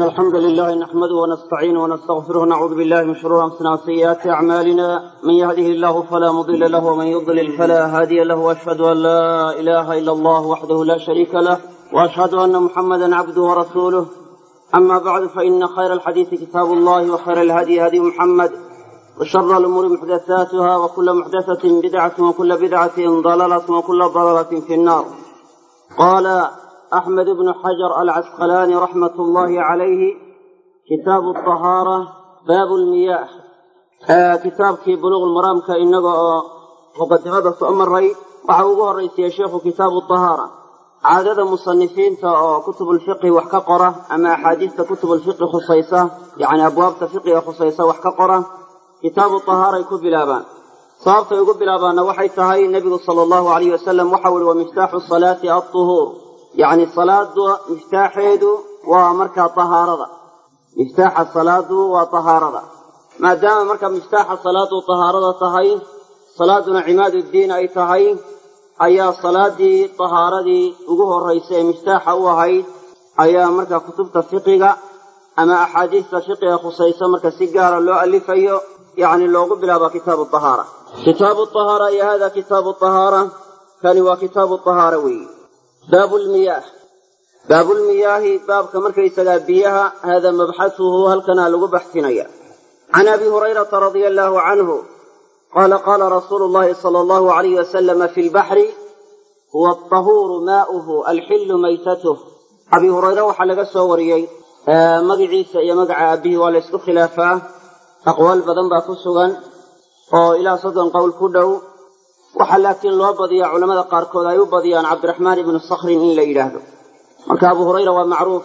إن الحمد لله نحمده ونستعينه ونستغفره ونعوذ بالله من شرور أنفسنا وسيئات أعمالنا من يهده الله فلا مضل له ومن يضلل فلا هادي له وأشهد أن لا إله إلا الله وحده لا شريك له وأشهد أن محمدا عبده ورسوله أما بعد فإن خير الحديث كتاب الله وخير الهدي هدي محمد وشر الأمور محدثاتها وكل محدثة بدعة وكل بدعة ضلالة وكل ضلالة في النار قال أحمد بن حجر العسقلاني رحمة الله عليه كتاب الطهارة باب المياه آه كتابkii buluغ maraamka inaga oo muqadimada soo maray waxa ugu horaysiya sheikhu kitaabu طahaara caadada musanifiinta oo kutubulfiqhi wax ka qora ama axaadiista kutubulfiqhi khusaysa yani abwaabta fiqiga khusaysa wax ka qora kitaabu طahaaray ku bilaabaan sababtay ugu bilaabaanna waxay tahay nebigu sala allahu alayh wasalam waxau ihi wa miftaaxu salaati aطuhuur yacni salaada miftaaxeedu waa markaa tahaarada miftaaxa salaadu waa tahaarada maadaama marka miftaaxa salaadu tahaarada tahay salaaduna cimaad uddiin ay tahay ayaa salaadii tahaaradii ugu horraysa ee miftaaxa u ahayd ayaa marka kutubta fiqiga ama axaadiista fiqiga khusaysa marka si gaara loo alifayo yacni loogu bilaaba kitaabu tahaara kitaabu tahaara iyo hada kitaabu tahaara kani waa kitaabu tahaara weeye baabu lmiyaah baabulmiyaahi baabka markaysagaa biyaha hada mabxasuhu halkanaa lagu baxsinaya can abi hurayrata radia allahu canhu qaala qaala rasuulu llahi sala allahu alayh wasalama fi lbaxri huwa altahuuru maa'uhu alxillu maytatuh abi hurayre waxaa laga soo wariyey magaciisa iyo magaca aabihii waa la ysku khilaafaa aqwaal badan baa ku sugan oo ilaa soddon qowl ku dhow waxaa laakiin loo badiyaa culamada qaarkood ay u badiyaan cabdiraxmaan ibnu sakhrin in la yidhaahdo marka abu hurayra waa macruuf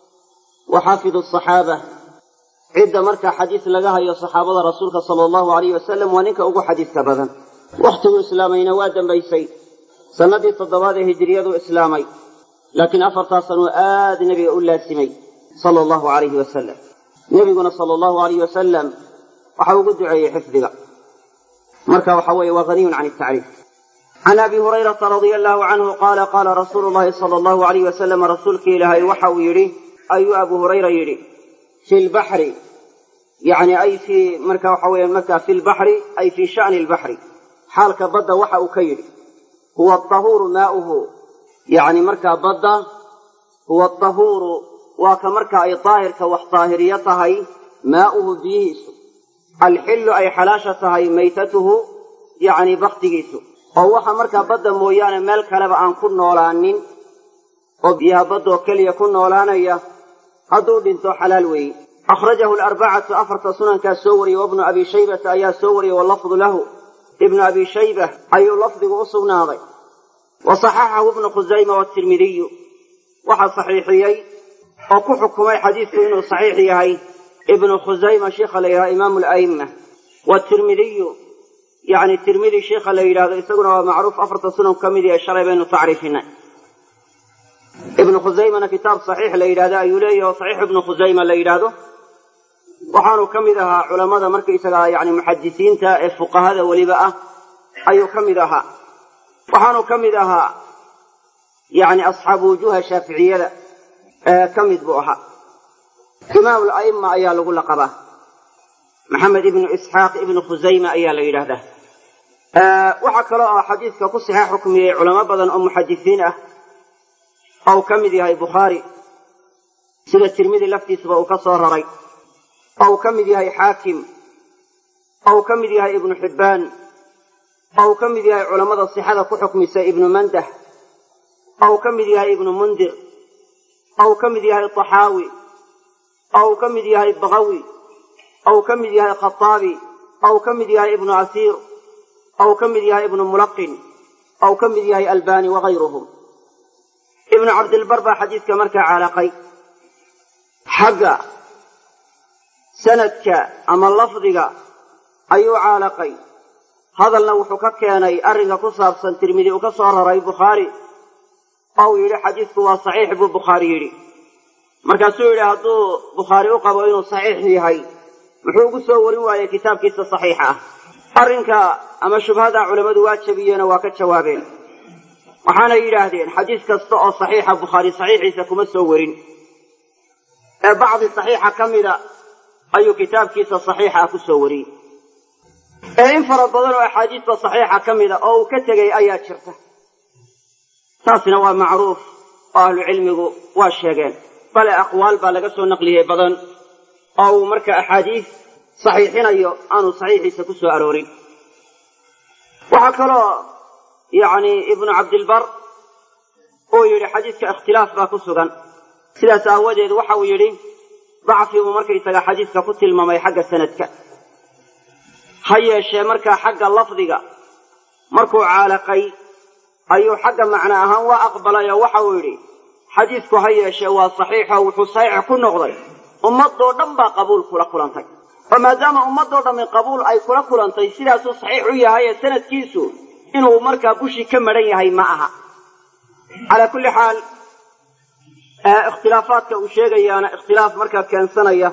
wa xaafidu asaxaaba cidda markaa xadiis laga hayo saxaabada rasuulka sala allahu alayh wasalam waa ninka ugu xadiiska badan wakhtiguu islaamayna waa dambaysay sannadii toddobaad ee hijiriyadu islaamay laakiin afartaa sanuu aad nebiga u laasimay sala allahu alayhi wasalam nebiguna sala allahu alayh wasalam waxa ugu duceeyey xifdiga marka waxa weeye waa haniyun can tacriif can abi hurayrata radia allahu canhu qaala qaala rasuulu llahi sala allahu alayh wasalam rasuulkii ilaahay waxa uu yidhi ayuu abu hurayra yidhi fi lbaxri yani ay fii marka waxa weeye marka fi lbaxri ay fii sha'ni lbaxri xaalka badda waxa uu ka yidhi huwa atahuuru maa'uhu yani markaa badda huwa atahuuru waa ka marka ay daahirka wax daahiriyo tahay maa'uhu biyihiisu alxillu ay xalaasha tahay maytatuhu yacni baktigiisu oo waxa markaa badda mooyaane meel kaleba aan ku noolaanin oo biyaha baddoo keliya ku noolaanaya hadduu dhinto xalaal weeye akhrajahu alarbacatu afarta sunankaa soo wariyey wabnu abi shaybata ayaa soo wariyey wallafdu lahu ibnu abi shayba ayuu lafdigu u sugnaaday wa saxaxahu ibnu khusayma waatirmidiyu waxaa saxiixiyey oo ku xukumay xadiisku inuu saxiix yahay ibnu khusayma sheikha la yidhahdo imaamu ala'imma waatirmidiyu yacni tirmidi sheikha la yidhahdo isaguna waa macruuf afarta sunan ka mid yahe shalay baynu tacriifinay ibnu khusaymana kitaab saxiix la yidhahdo ayuu leeyahi oo saxiix ibnu khusayma la yidhaahdo waxaanu ka mid ahaa culammada markaysagaa yani muxadisiinta ee fuqahada weliba ah ayuu ka mid ahaa waxaanu ka mid ahaa yani asxaabu wujuha shaaficiyada ee ka mid buu ahaa imaamu la'imma ayaa lagu laqabaa maxamed ibnu isxaaq ibnu khusayma ayaa la yidhaahdaa waxaa kaloo ah xadiiska ku saxeex xukmiyey culamo badan oo muxadisiin ah oo uu ka mid yahay bukhaari sida tirmidi laftiisaba uu ka soo raray oo uu ka mid yahay xaakim oo uu ka mid yahay ibnu xibbaan oo uu ka mid yahay culammada sixada ku xukmisa ibnu mandah oo uu ka mid yahay ibnu mundir oo uu ka mid yahay taxaawi oo uu ka mid yahay bakawi oo uu ka mid yahay khataabi oo uu ka mid yahay ibnu asiir oo uu ka mid yahay ibnu mulaqin oo uu ka mid yahay albani wakayruhum ibnu cabdilbar baa xadiiska markaa caalaqay xagga sanadka ama lafdiga ayuu caalaqay hadalna wuxuu ka keenay arrinka ku saabsan tirmidi uu ka soo raray bukhaari oo uu yidhi xadiisku waa saxiix buu bukhaari yidhi markaasuu yidhi hadduu bukhaari u qabo inuu saxiix yahay muxuu ugu soo warin waayey kitaabkiisa saxiixa ah arrinka ama shubhada culammadu waa jabiyeenoo waa ka jawaabeen waxaanay yidhaahdeen xadiis kasta oo saxiixa bukhaari saxiixiisa kuma soo warin ee bacdi saxiixa ka mida ayuu kitaabkiisa saxiixa ku soo wariyey ee in fara badan oo axaadiista saxiixa ka mida oo uu ka tegey ayaa jirta taasina waa macruuf oo ahlucilmigu waa sheegeen bale aqwaal baa laga soo naqliyey badan oo uu marka axaadiis saxiixinayo aanu saxiixiisa ku soo aroorin waxaa kaloo yacni ibnu cabdilbar uu yidhi xadiiska ikhtilaaf baa ku sugan sidaas aawadeed waxa uu yidhi dacfi buu markaysaga xadiiska ku tilmaamay xagga sanadka ha yeeshee markaa xagga lafdiga markuu caalaqay ayuu xagga macno ahaan waa aqbalay oo waxa uu yidhi xadiisku ha yeeshee waa saxiixo wuxuu saxiix ku noqday ummadoo dhan baa qabuul kula kulantay oo maadaama ummadoo dhammi qabuul ay kula kulantay sidaasuu saxiix u yahay ee sanadkiisu inuu markaa bushii ka madhan yahay ma aha calaa kulli xaal ikhtilaafaadka uu sheegayaana ikhtilaaf markaa keensanaya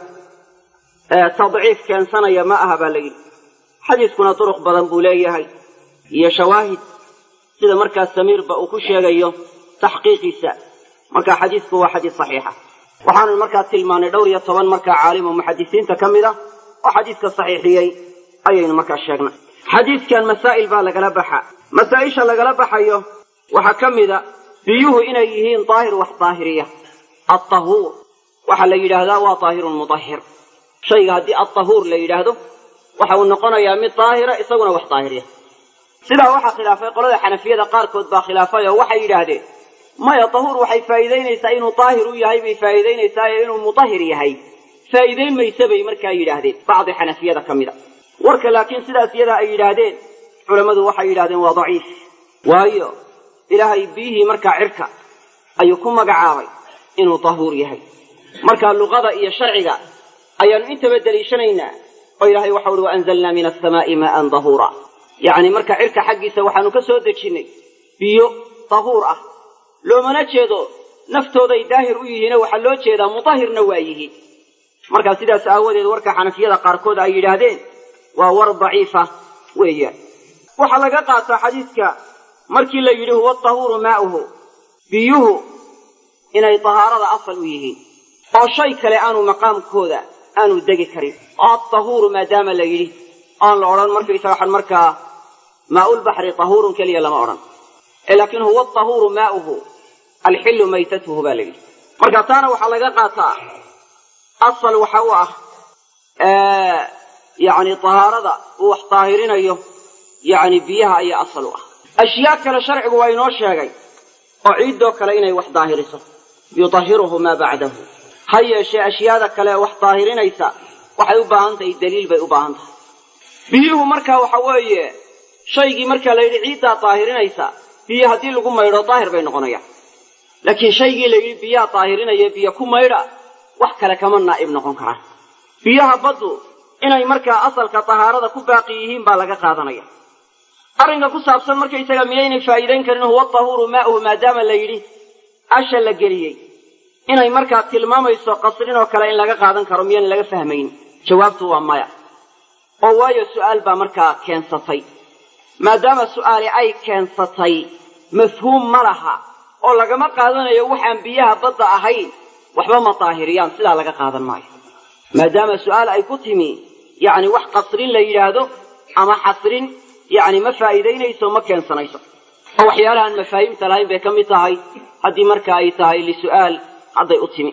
tadciif keensanaya ma aha baa la yidhi xadiiskuna duruq badan buu leeyahay iyo shawaahid sida markaa samiirba uu ku sheegayo taxqiiqiisa marka xadiisku waa xadiis saxiixa waxaanu markaa tilmaanay dhowr iyo toban markaa caalim oo muxadisiinta ka mid a oo xadiiska saxiixiyey ayaynu markaa sheegnay xadiiskan masaa'il baa lagala baxa masaa'isha lagala baxayo waxaa ka mida biyuhu inay yihiin daahir wax daahiriya altahuur waxaa la yidhaahdaa waa daahirun mudahir shayga haddii altahuur la yidhaahdo waxa uu noqonayaa mid daahira isaguna wax daahiriya sidaa waxaa khilaafay qolada xanafiyada qaarkood baa khilaafay oo waxay yidhaahdeen maya tahuur waxay faa'iidaynaysaa inuu daahir u yahay bay faa'iidaynaysaa ee inuu mudahir yahay faa'iidayn mayse bay markaa yidhaahdeen bacdi xanafiyada ka mida warka laakiin sidaas iyadaa ay yidhaahdeen culammadu waxay yidhahdeen waa daciif waayo ilaahay biyihii markaa cirka ayuu ku magacaabay inuu tahuur yahay marka luqada iyo sharciga ayaanu intaba deliishanaynaa oo ilaahay waxau uhi waanzalnaa min asamaa'i maa'an dahuura yacni marka cirka xaggiisa waxaanu ka soo dejinnay biyo tahuur ah loomana jeedo naftooday daahir u yihiine waxaa loo jeedaa mutahirna waa yihiin markaa sidaas aawadeed warka xanafiyada qaarkood ay yidhaahdeen waa war daciifa weeyaan waxaa laga qaataa xadiiska markii la yidhi huwa tahuuru maa'uhu biyuhu inay tahaarada asal u yihiin oo shay kale aanu maqaamkooda aanu degi karin oo atahuuru maadaama la yidhi aan la odhan markaysaga waxaan markaa maa'ulbaxri tahuurun keliya lama odhan ee laakiin huwa tahuuru maa'uhu alxillu maytatuhu baa la yidhi marka taana waxaa laga qaataa asal waxa u ah yacni tahaarada uu wax daahirinayo yacni biyaha ayaa asal u ah ashyaa kale sharcigu waa inoo sheegay oo ciiddoo kale inay wax daahiriso yudahiruhu maa bacdahu ha yeeshee ashyaada kale wax daahirinaysa waxay u baahan tahay daliil bay u baahan tahay biyuhu markaa waxa weeye shaygii markaa la yidhi ciiddaa daahirinaysa biyo haddii lagu maydho daahir bay noqonayaan laakiin shaygii la yidhi biyaha daahirinaya biyo ku maydha wax kale kama naa'ib noqon karaan biyaha baddu inay markaa asalka tahaarada ku baaqi yihiin baa laga qaadanaya arrinka ku saabsan markaysaga miyaynay faa'iidayn karin huwa tahuuru maa'uhu maadaama la yidhi asha la geliyey inay markaa tilmaamayso qasrin oo kale in laga qaadan karo miyaan laga fahmayn jawaabtu waa maya oo waayo su'aal baa markaa keensatay maadaama su'aali ay keensatay mafhuum ma laha oo lagama qaadanayo waxaan biyaha badda ahayn waxba ma daahiriyaan sidaa laga qaadan maayo maadaama su'aal ay ku timi yacni wax qasrin la yidhaahdo ama xasrin yacni ma faa'iidaynayso ma keensanayso oo waxyaalahaan mafaahiimta lahayn bay ka mid tahay haddii marka ay tahay lisu'aal hadday u timi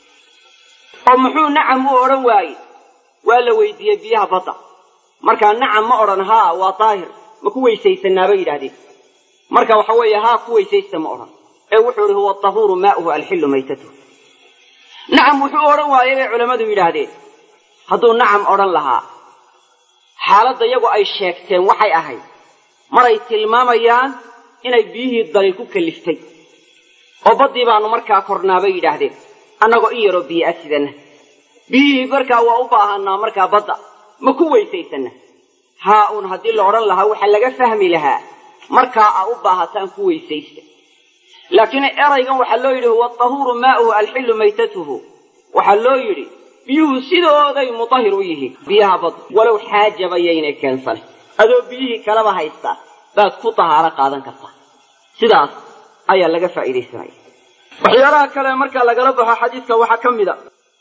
oo muxuu nacam u odhan waaye waa la weydiiyey biyaha badda markaa nacam ma odhan haa waa daahir ma ku weysaysanaa bay yidhahdeen marka waxa weeye haa ku weysaysta ma odhan ee wuxuu ihi huwa tahuuru maa'uhu alxillu maytatuhu nacam wuxuu odhan waayey bay culammadu yidhaahdeen hadduu nacam odhan lahaa xaaladda iyagu ay sheegteen waxay ahayd maray tilmaamayaan inay biyihii daliil ku kalliftay oo baddii baanu markaa kornaa bay yidhaahdeen annagoo in yaroo biyo ah sidanna biyihii markaa waa u baahanaa markaa badda ma ku weysaysanna haa uun haddii la odhan lahaa waxaa laga fahmi lahaa markaa aa u baahataan ku weysaysta laakiin eraygan waxaa loo yidhi huwa tahuuru maa'uhu alxillu maytatuhu waxaa loo yidhi biyuhu sidooday mutahir u yihiin biyaha badda walow xaajaba yaynay keensane adoo biyihii kalaba haystaa baad ku tahaaro qaadan kartaa sidaas ayaa laga faa'iidaysanaya waxyaalaha kale marka lagala baxo xadiidka waxaa ka mid a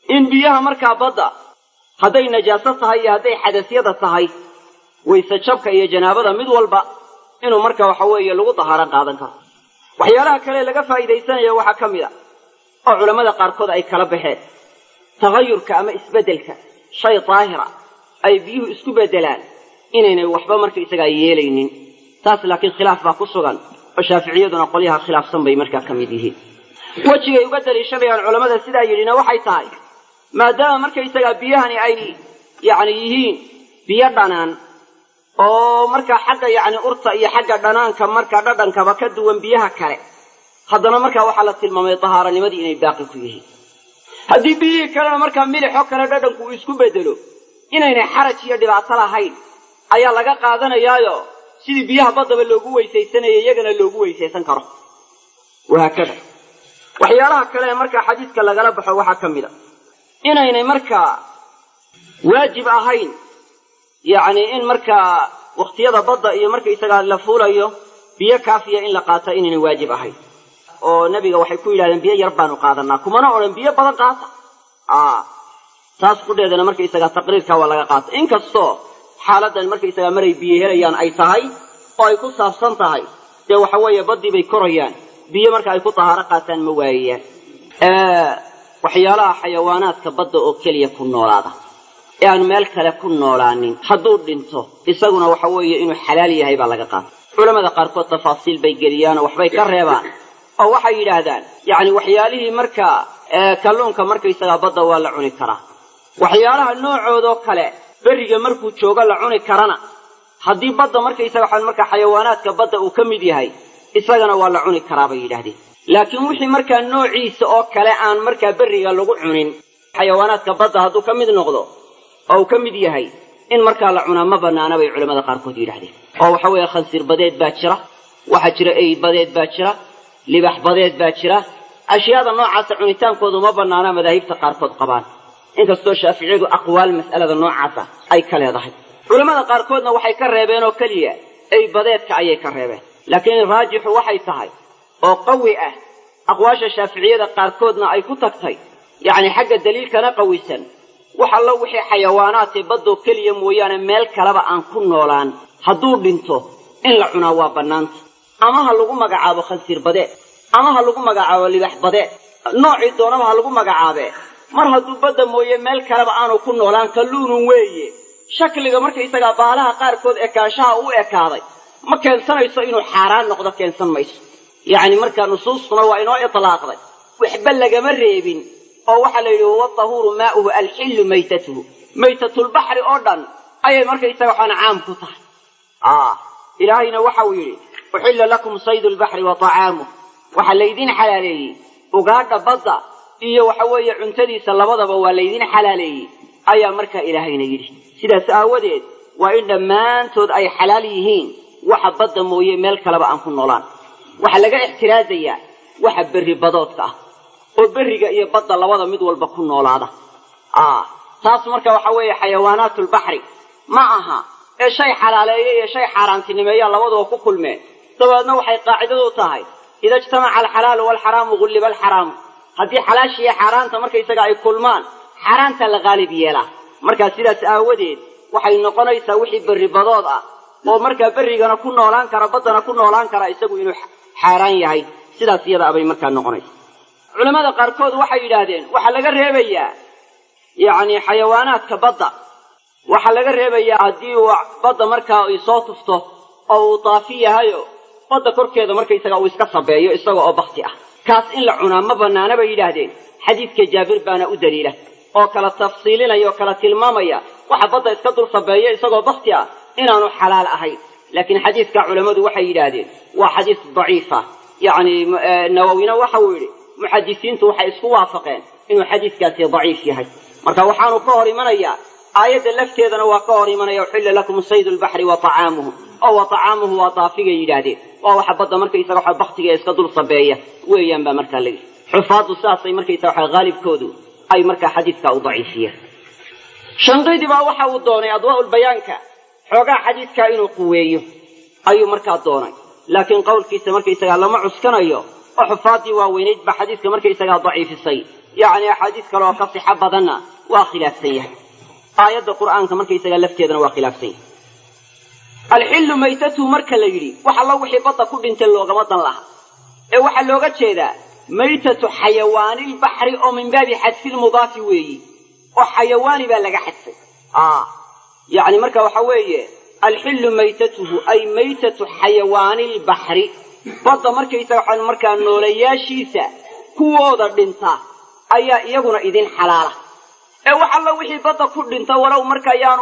in biyaha markaa badda hadday najaaso tahay iyo hadday xadasyada tahay wayse jabka iyo janaabada mid walba inuu marka waxa weeye lagu dahaaro qaadan karo waxyaalaha kale laga faa'iidaysanaya waxaa ka mid a oo culammada qaarkood ay kala baxeen tagayurka ama isbeddelka shay daahira ay biyuhu isku beddelaan inaynay waxba markaysagaa yeelaynin taas laakiin khilaaf baa ku sugan oo shaaficiyaduna qolyaha khilaafsan bay markaa ka mid yihiin wejigay uga daliishanayaan culammada sidaa yidhina waxay tahay maadaama markaysagaa biyahani ay yacni yihiin biyo dhanaan oo markaa xagga yacni urta iyo xagga dhanaanka markaa dhadhankaba ka duwan biyaha kale haddana markaa waxaa la tilmaamay dahaaranimadii inay baaqi ku yihiin haddii biyihii kalena markaa milixoo kale dhadhanku uu isku beddelo inaynay xaraj iyo dhibaato lahayn ayaa laga qaadanayaayo sidii biyaha baddaba loogu weysaysanaya iyagana loogu weysaysan karo wahaakada waxyaalaha kale ee markaa xadiiska lagala baxo waxaa ka mid a inaynay markaa waajib ahayn yacni in markaa wakhtiyada badda iyo markaysagaa la fuulayo biyo kaafiya in la qaata inaynay waajib ahayn oo nebiga waxay ku yidhahdeen biyo yar baanu qaadanaa kumana odhan biyo badan qaata a taas qudheedana markaysagaa taqriirkaa waa laga qaata inkastoo xaaladan markaysagaa maray biyo helayaan ay tahay oo ay ku saabsan tahay dee waxa weeye baddii bay korayaan biyo marka ay ku tahaaro qaataan ma waayayaan waxyaalaha xayawaanaadka badda oo keliya ku noolaada ee aan meel kale ku noolaanin hadduu dhinto isaguna waxa weeye inuu xalaal yahay baa laga qaata culamada qaarkood tafaasiil bay geliyaan oo waxbay ka reebaan oo waxay yidhaahdaan yacni waxyaalihii markaa kalluunka markaysagaa badda waa la cuni karaa waxyaalaha noocoodoo kale berriga markuu joogo la cuni karana haddii badda markaysaga waxaan markaa xayawaanaadka badda uu ka mid yahay isagana waa la cuni karaa bay yidhahdeen laakiin wixii markaa noociisa oo kale aan markaa berriga lagu cunin xayawaanaadka badda hadduu ka mid noqdo oo uu ka mid yahay in markaa la cunaa ma bannaana bay culamada qaarkood yidhahdeen oo waxa weeye khansiir badeed baa jira waxaa jira ey badeed baa jira libax badeed baa jira ashyaada noocaasa cunitaankoodu ma bannaana madaahibta qaarkood qabaan inkastoo shaaficiyadu aqwaal mas'alada noocaasa ay ka leedahay culammada qaarkoodna waxay ka reebeen oo keliya ey badeedka ayay ka reebeen laakiin raajixu waxay tahay oo qawi ah aqwaasha shaaficiyada qaarkoodna ay ku tagtay yacni xagga daliilkana qawisan wax allo wixii xayawaanaadkee baddoo keliya mooyaane meel kaleba aan ku noolaan hadduu dhinto in la cunaa waa bannaanta ama ha lagu magacaabo khansiir badeed ama ha lagu magacaabo libax badeed noocii doonaba ha lagu magacaabee mar hadduu badda mooye meel kaleba aanu ku noolaan kalluunun weeye shakliga markaysagaa baalaha qaarkood ekaanshaha u ekaaday ma keensanayso inuu xaaraan noqdo keensan mayso yacni markaa nusuustuna waa inoo itlaaqday waxba lagama reebin oo waxaa la yidhi huwa tahuuru maa'uhu alxillu maytatuhu maytatulbaxri oo dhan ayay markaysaga waxaan caam ku tahay ilaahayna waxa uu yidhi uxilla lakum saydu lbaxri wa طacaamuh waxaa laydin xalaaleeyey ugaadha badda iyo waxa weeye cuntadiisa labadaba waa laydin xalaaleeyey ayaa markaa ilaahayna yidhi sidaas aawadeed waa in dhammaantood ay xalaal yihiin waxa badda mooye meel kaleba aan ku noolaan waxaa laga ixtiraasayaa waxa berri badoodka ah oo berriga iyo badda labada mid walba ku noolaada taas marka waxa weeye xayawaanaatulbaxri ma aha ee shay xalaaleeya iyo shay xaaraantinimeeya labaduba ku kulmeen dabeedna waxay qaacidadu tahay ida ijtamaca alxalaalu waalxaraamu gulliba alxaraamu haddii xalaashiiyo xaaraanta markaysaga ay kulmaan xaaraanta la qaalib yeelaa markaa sidaas aawadeed waxay noqonaysaa wixii berri badood ah oo markaa berrigana ku noolaan kara baddana ku noolaan kara isagu inuu xaaraan yahay sidaas iyada abay markaa noqonaysa culamada qaarkood waxay yidhaahdeen waxaa laga reebayaa yacni xayawaanaadka badda waxaa laga reebayaa haddii uu badda markaa ay soo tufto oo uu daafi yahayo badda korkeeda markaysaga uu iska sabeeyo isaga oo bakti ah kaas in la cunaa ma bannaana bay yidhaahdeen xadiidka jaabir baana u daliila oo kala tafsiilinaya oo kala tilmaamaya waxa badda iska dul sabeeya isagoo bakti ah inaanu xalaal ahayn laakiin xadiidka culammadu waxay yidhaahdeen waa xadiis daciifa yacni nawowina waxa uu yidhi muxadisiintu waxay isku waafaqeen inuu xadiiskaasi daciif yahay marka waxaanu ka hor imanayaa aayadda lafteedana waa ka hor imanaya uxilla lakum saydu lbaxri wa طacaamuhu oo wa طacaamuhu waa daafigay yidhaahdeen waa waxa badda markaysaga waxa baktiga iska dul sabeeya weeyaan baa markaa la yidhi xufaaddu saasay markaysaga waxa haalibkoodu ay markaa xadiidka u daciifiyeen shanqidi baa waxa uu doonay adwaa'ulbayaanka xoogaa xadiidkaa inuu quweeyo ayuu markaa doonay laakiin qowlkiisa markaysagaa lama cuskanayo oo xufaaddii waaweynayd baa xadiidka markaysagaa daciifisay yacni axaadiis kale oo ka sixo badanna waa khilaafsan yahay aayadda qur'aanka markaysaga lafteedana waa khilaafsan yahay alxillu maytatuhu marka la yidhi wax allo wixii badda ku dhintay loogama dan laha ee waxaa looga jeedaa maytatu xayawaanilbaxri oo min baabi xadfilmudaafi weeyi oo xayawaani baa laga xadfay yacni marka waxa weeye alxillu maytatuhu ay maytatu xayawaanilbaxri badda markaysaga waxaan markaa noolayaashiisa kuwooda dhinta ayaa iyaguna idin xalaala ee wax allo wixii badda ku dhinta walow marka yaanu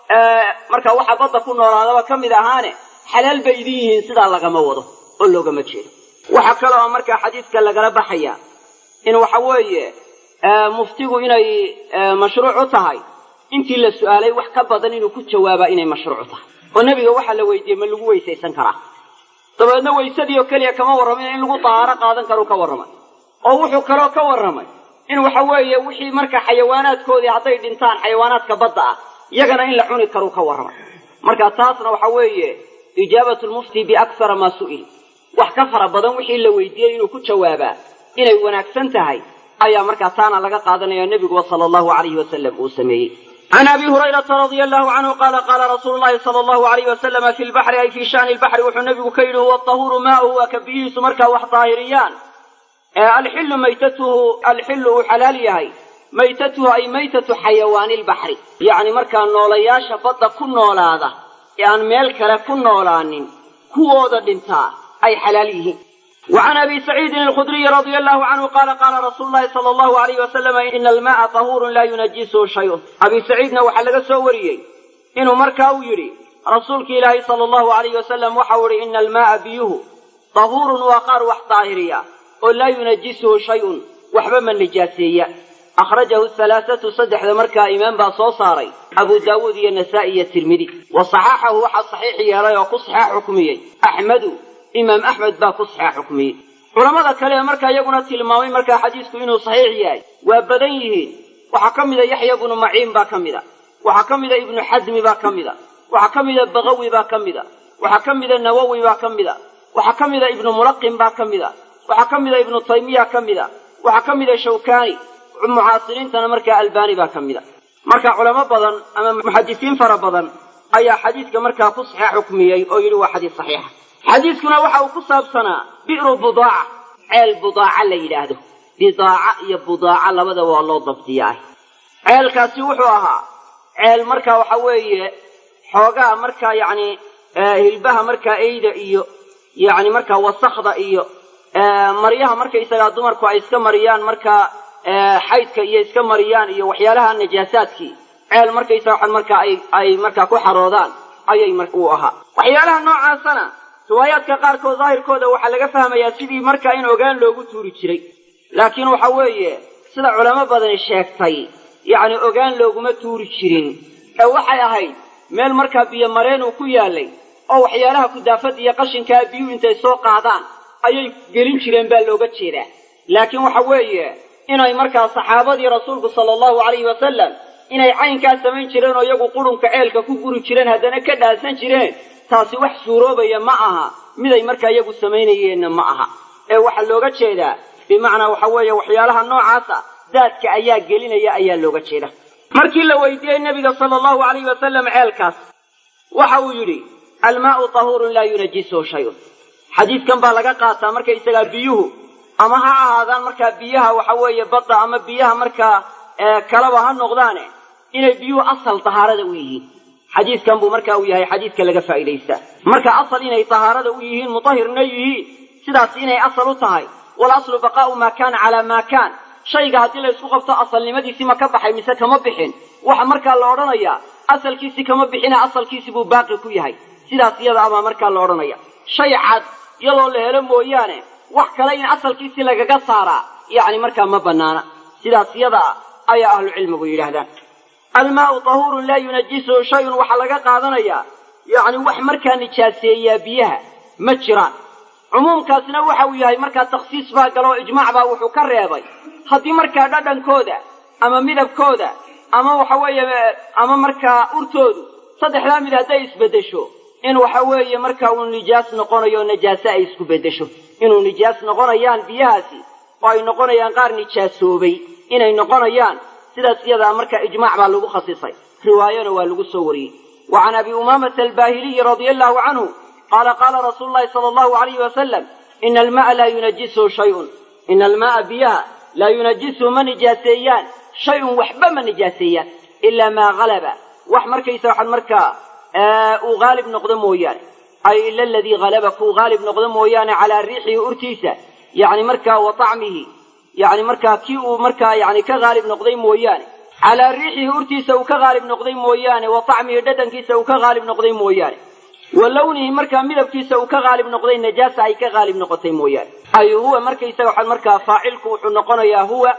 marka waxa badda ku noolaadaba ka mid ahaane xalaal bay idin yihiin sidaa lagama wado oo loogama jeedo waxaa kaloo markaa xadiidka lagala baxaya in waxa weeye muftigu inay mashruuc u tahay intii la su'aalay wax ka badan inuu ku jawaabaa inay mashruuc tahay oo nebiga waxaa la weydiiyey ma lagu weysaysan karaa dabeedna weysadii oo keliya kama warramin in lagu dahaaro qaadan karuu ka warramay oo wuxuu kaloo ka warramay in waxa weeye wixii marka xayawaanaadkoodii hadday dhintaan xayawaanaadka badda ah iyagana in la cuni karuu ka warramay marka taasna waxa weeye ijaabatu lmufti biaksara maa su'il wax ka fara badan wixii la weydiiyey inuu ku jawaabaa inay wanaagsan tahay ayaa markaa taana laga qaadanaya nebiguba sala allahu alayhi wasalam uu sameeyey can abi hurayrata radia allahu canhu qaala qaala rasuulu llahi sala allahu alayh wasalama fi lbaxri ay fii shani lbaxri wuxuu nebigu ka yidhi huwa tahuuru maauhu waa ka biyihiisu markaa wax daahiriyaan alxillu maytatuhu alxillu uu xalaal yahay maytatuhu ay maytatu xayawaani lbaxri yacni markaa noolayaasha badda ku noolaada ee aan meel kale ku noolaanin kuwooda dhintaa ay xalaal yihiin وعن أبي سعيد الخدري رضي الله عنه قال قال رسول الله صلى الله عليه وسلم إن الماء طهور لا ينجسه شيء أبي سعيدنا وحلق سوريي إنه مركاو يري رسولك إلهي صلى الله عليه وسلم وحوري إن الماء بيه طهور وقار وحطاهريا ولا ينجسه شيء وحبا من نجاسية أخرجه الثلاثة صدح مركا إمام باصوصاري أبو داود النسائي الترمذي وصححه وحا صحيح يا رأي وقصحى حكمي أحمد imaam axmed baa ku saxeex xukmiyey culammada kale ee markaa iyaguna tilmaamay markaa xadiisku inuu saxiix yahay waa badan yihiin waxaa ka mida yaxya bnu maciin baa ka mida waxaa ka mida ibnu xasmi baa ka mida waxaa ka mida bagawi baa ka mida waxaa ka mida nawowi baa ka mida waxaa ka mida ibnu mulaqin baa ka mida waxaa ka mida ibnu taymiya ka mida waxaa ka mida shawkani mucaasiriintana markaa albani baa ka mida marka culamo badan ama muxadisiin fara badan ayaa xadiiska markaa ku saxeex xukmiyey oo yidhi waa xadiis saxiixa xadiiskuna waxa uu ku saabsanaa bi'ru budaaca ceel budaaca la yidhaahdo bidaaca iyo budaaca labadaba waa loo dabdiyaa ceelkaasi wuxuu ahaa ceel markaa waxa weeye xoogaa markaa yacni hilbaha markaa eyda iyo yacni markaa wasakda iyo maryaha markaysagaa dumarku ay iska mariyaan markaa xaydka iyo iska mariyaan iyo waxyaalaha najaasaadkii ceel markaysaga waxan markaa ay ay markaa ku xaroodaan ayay mar uu ahaa waxyaalaha noocaasana riwaayaadka qaarkood daahirkooda waxaa laga fahmayaa sidii markaa in ogaan loogu tuuri jiray laakiin waxa weeye sida culamo badani sheegtay yacni ogaan looguma tuuri jirin ee waxay ahayd meel markaa biyo mareen uu ku yaalay oo waxyaalaha kudaafada iyo qashinkaa biyuhu intay soo qaadaan ayay gelin jireen baa looga jeedaa laakiin waxa weeye inay markaa saxaabadii rasuulku sala allahu calayhi wasalam inay caynkaa samayn jireen oo iyagu qurunka ceelka ku guri jireen haddana ka dhaasan jireen taasi wax suuroobaya ma aha miday markaa iyagu samaynayeenna ma aha ee waxaa looga jeedaa bimacnaa waxa weeye waxyaalaha noocaasa daadka ayaa gelinaya ayaa looga jeeda markii la weydiiyey nebiga sala allahu alayhi wasalam ceelkaas waxa uu yidhi almaau tahuurun laa yunajisuhu shayun xadiidkan baa laga qaataa markaysagaa biyuhu ama ha ahaadaan markaa biyaha waxa weeye badda ama biyaha markaa kalaba ha noqdaane inay biyuhu asal tahaarada u yihiin xadiidkan buu marka uu yahay xadiidka laga faa'iidaysta marka asal inay tahaarada u yihiin mutahirna yihiin sidaas inay asal u tahay walaslu baqaa'u maa kaana calaa maa kaan shayga haddii la ysku qabto asalnimadiisii ma ka baxay mise kama bixin waxa markaa la odhanayaa asalkiisii kama bixina asalkiisii buu baaqi ku yahay sidaas iyada abaa markaa la odhanaya shay cad iyadoo la helo mooyaane wax kale in asalkiisii lagaga saaraa yacni markaa ma bannaana sidaas iyada ayaa ahlucilmigu yidhaahdaan almaau tahuurun laa yunajisuhu shayun waxaa laga qaadanayaa yacni wax markaa nijaaseeyaa biyaha ma jiraan cumuumkaasna waxa uu yahay markaa takhsiis baa galoo ijmaac baa wuxuu ka reebay haddii markaa dhadhankooda ama midabkooda ama waxa weeye ama markaa urtoodu saddexdaa mid hadday isbeddesho in waxa weeye markaa uu nijaas noqonayo najaase ay isku beddesho inuu nijaas noqonayaan biyahaasi oo ay noqonayaan qaar nijaasoobay inay noqonayaan sidaas iyadaa marka ijmaac baa lagu khasisay riwaayana waa lagu soo wariyey wa can abi umaamata albaahiliyi radia allahu canhu qaala qaala rasuulu llahi sala allahu alayhi wasalam ina alma'a laa yunajisuhu shayun ina alma'a biyaha laa yunajisuhu ma nijaaseeyaan shay-un waxba ma nijaaseeyaan ilaa maa halaba wax markaysa waxaan markaa uu haalib noqdo mooyaane ay ila aladii halaba kuu haalib noqdo mooyaane calaa riixihi urtiisa yani markaa wa tacmihi yani markaa kii uu markaa yani ka haalib noqday mooyaane calaa riixihi urtiisa uu ka haalib noqday mooyaane wa tacmihi dhadhankiisa uu ka haalib noqday mooyaane wa lawnihi markaa midabkiisa uu ka haalib noqday najaasa ay ka haalib noqotay mooyaane ay huwa markaysaga waxaan markaa faacilku wuxuu noqonayaa huwa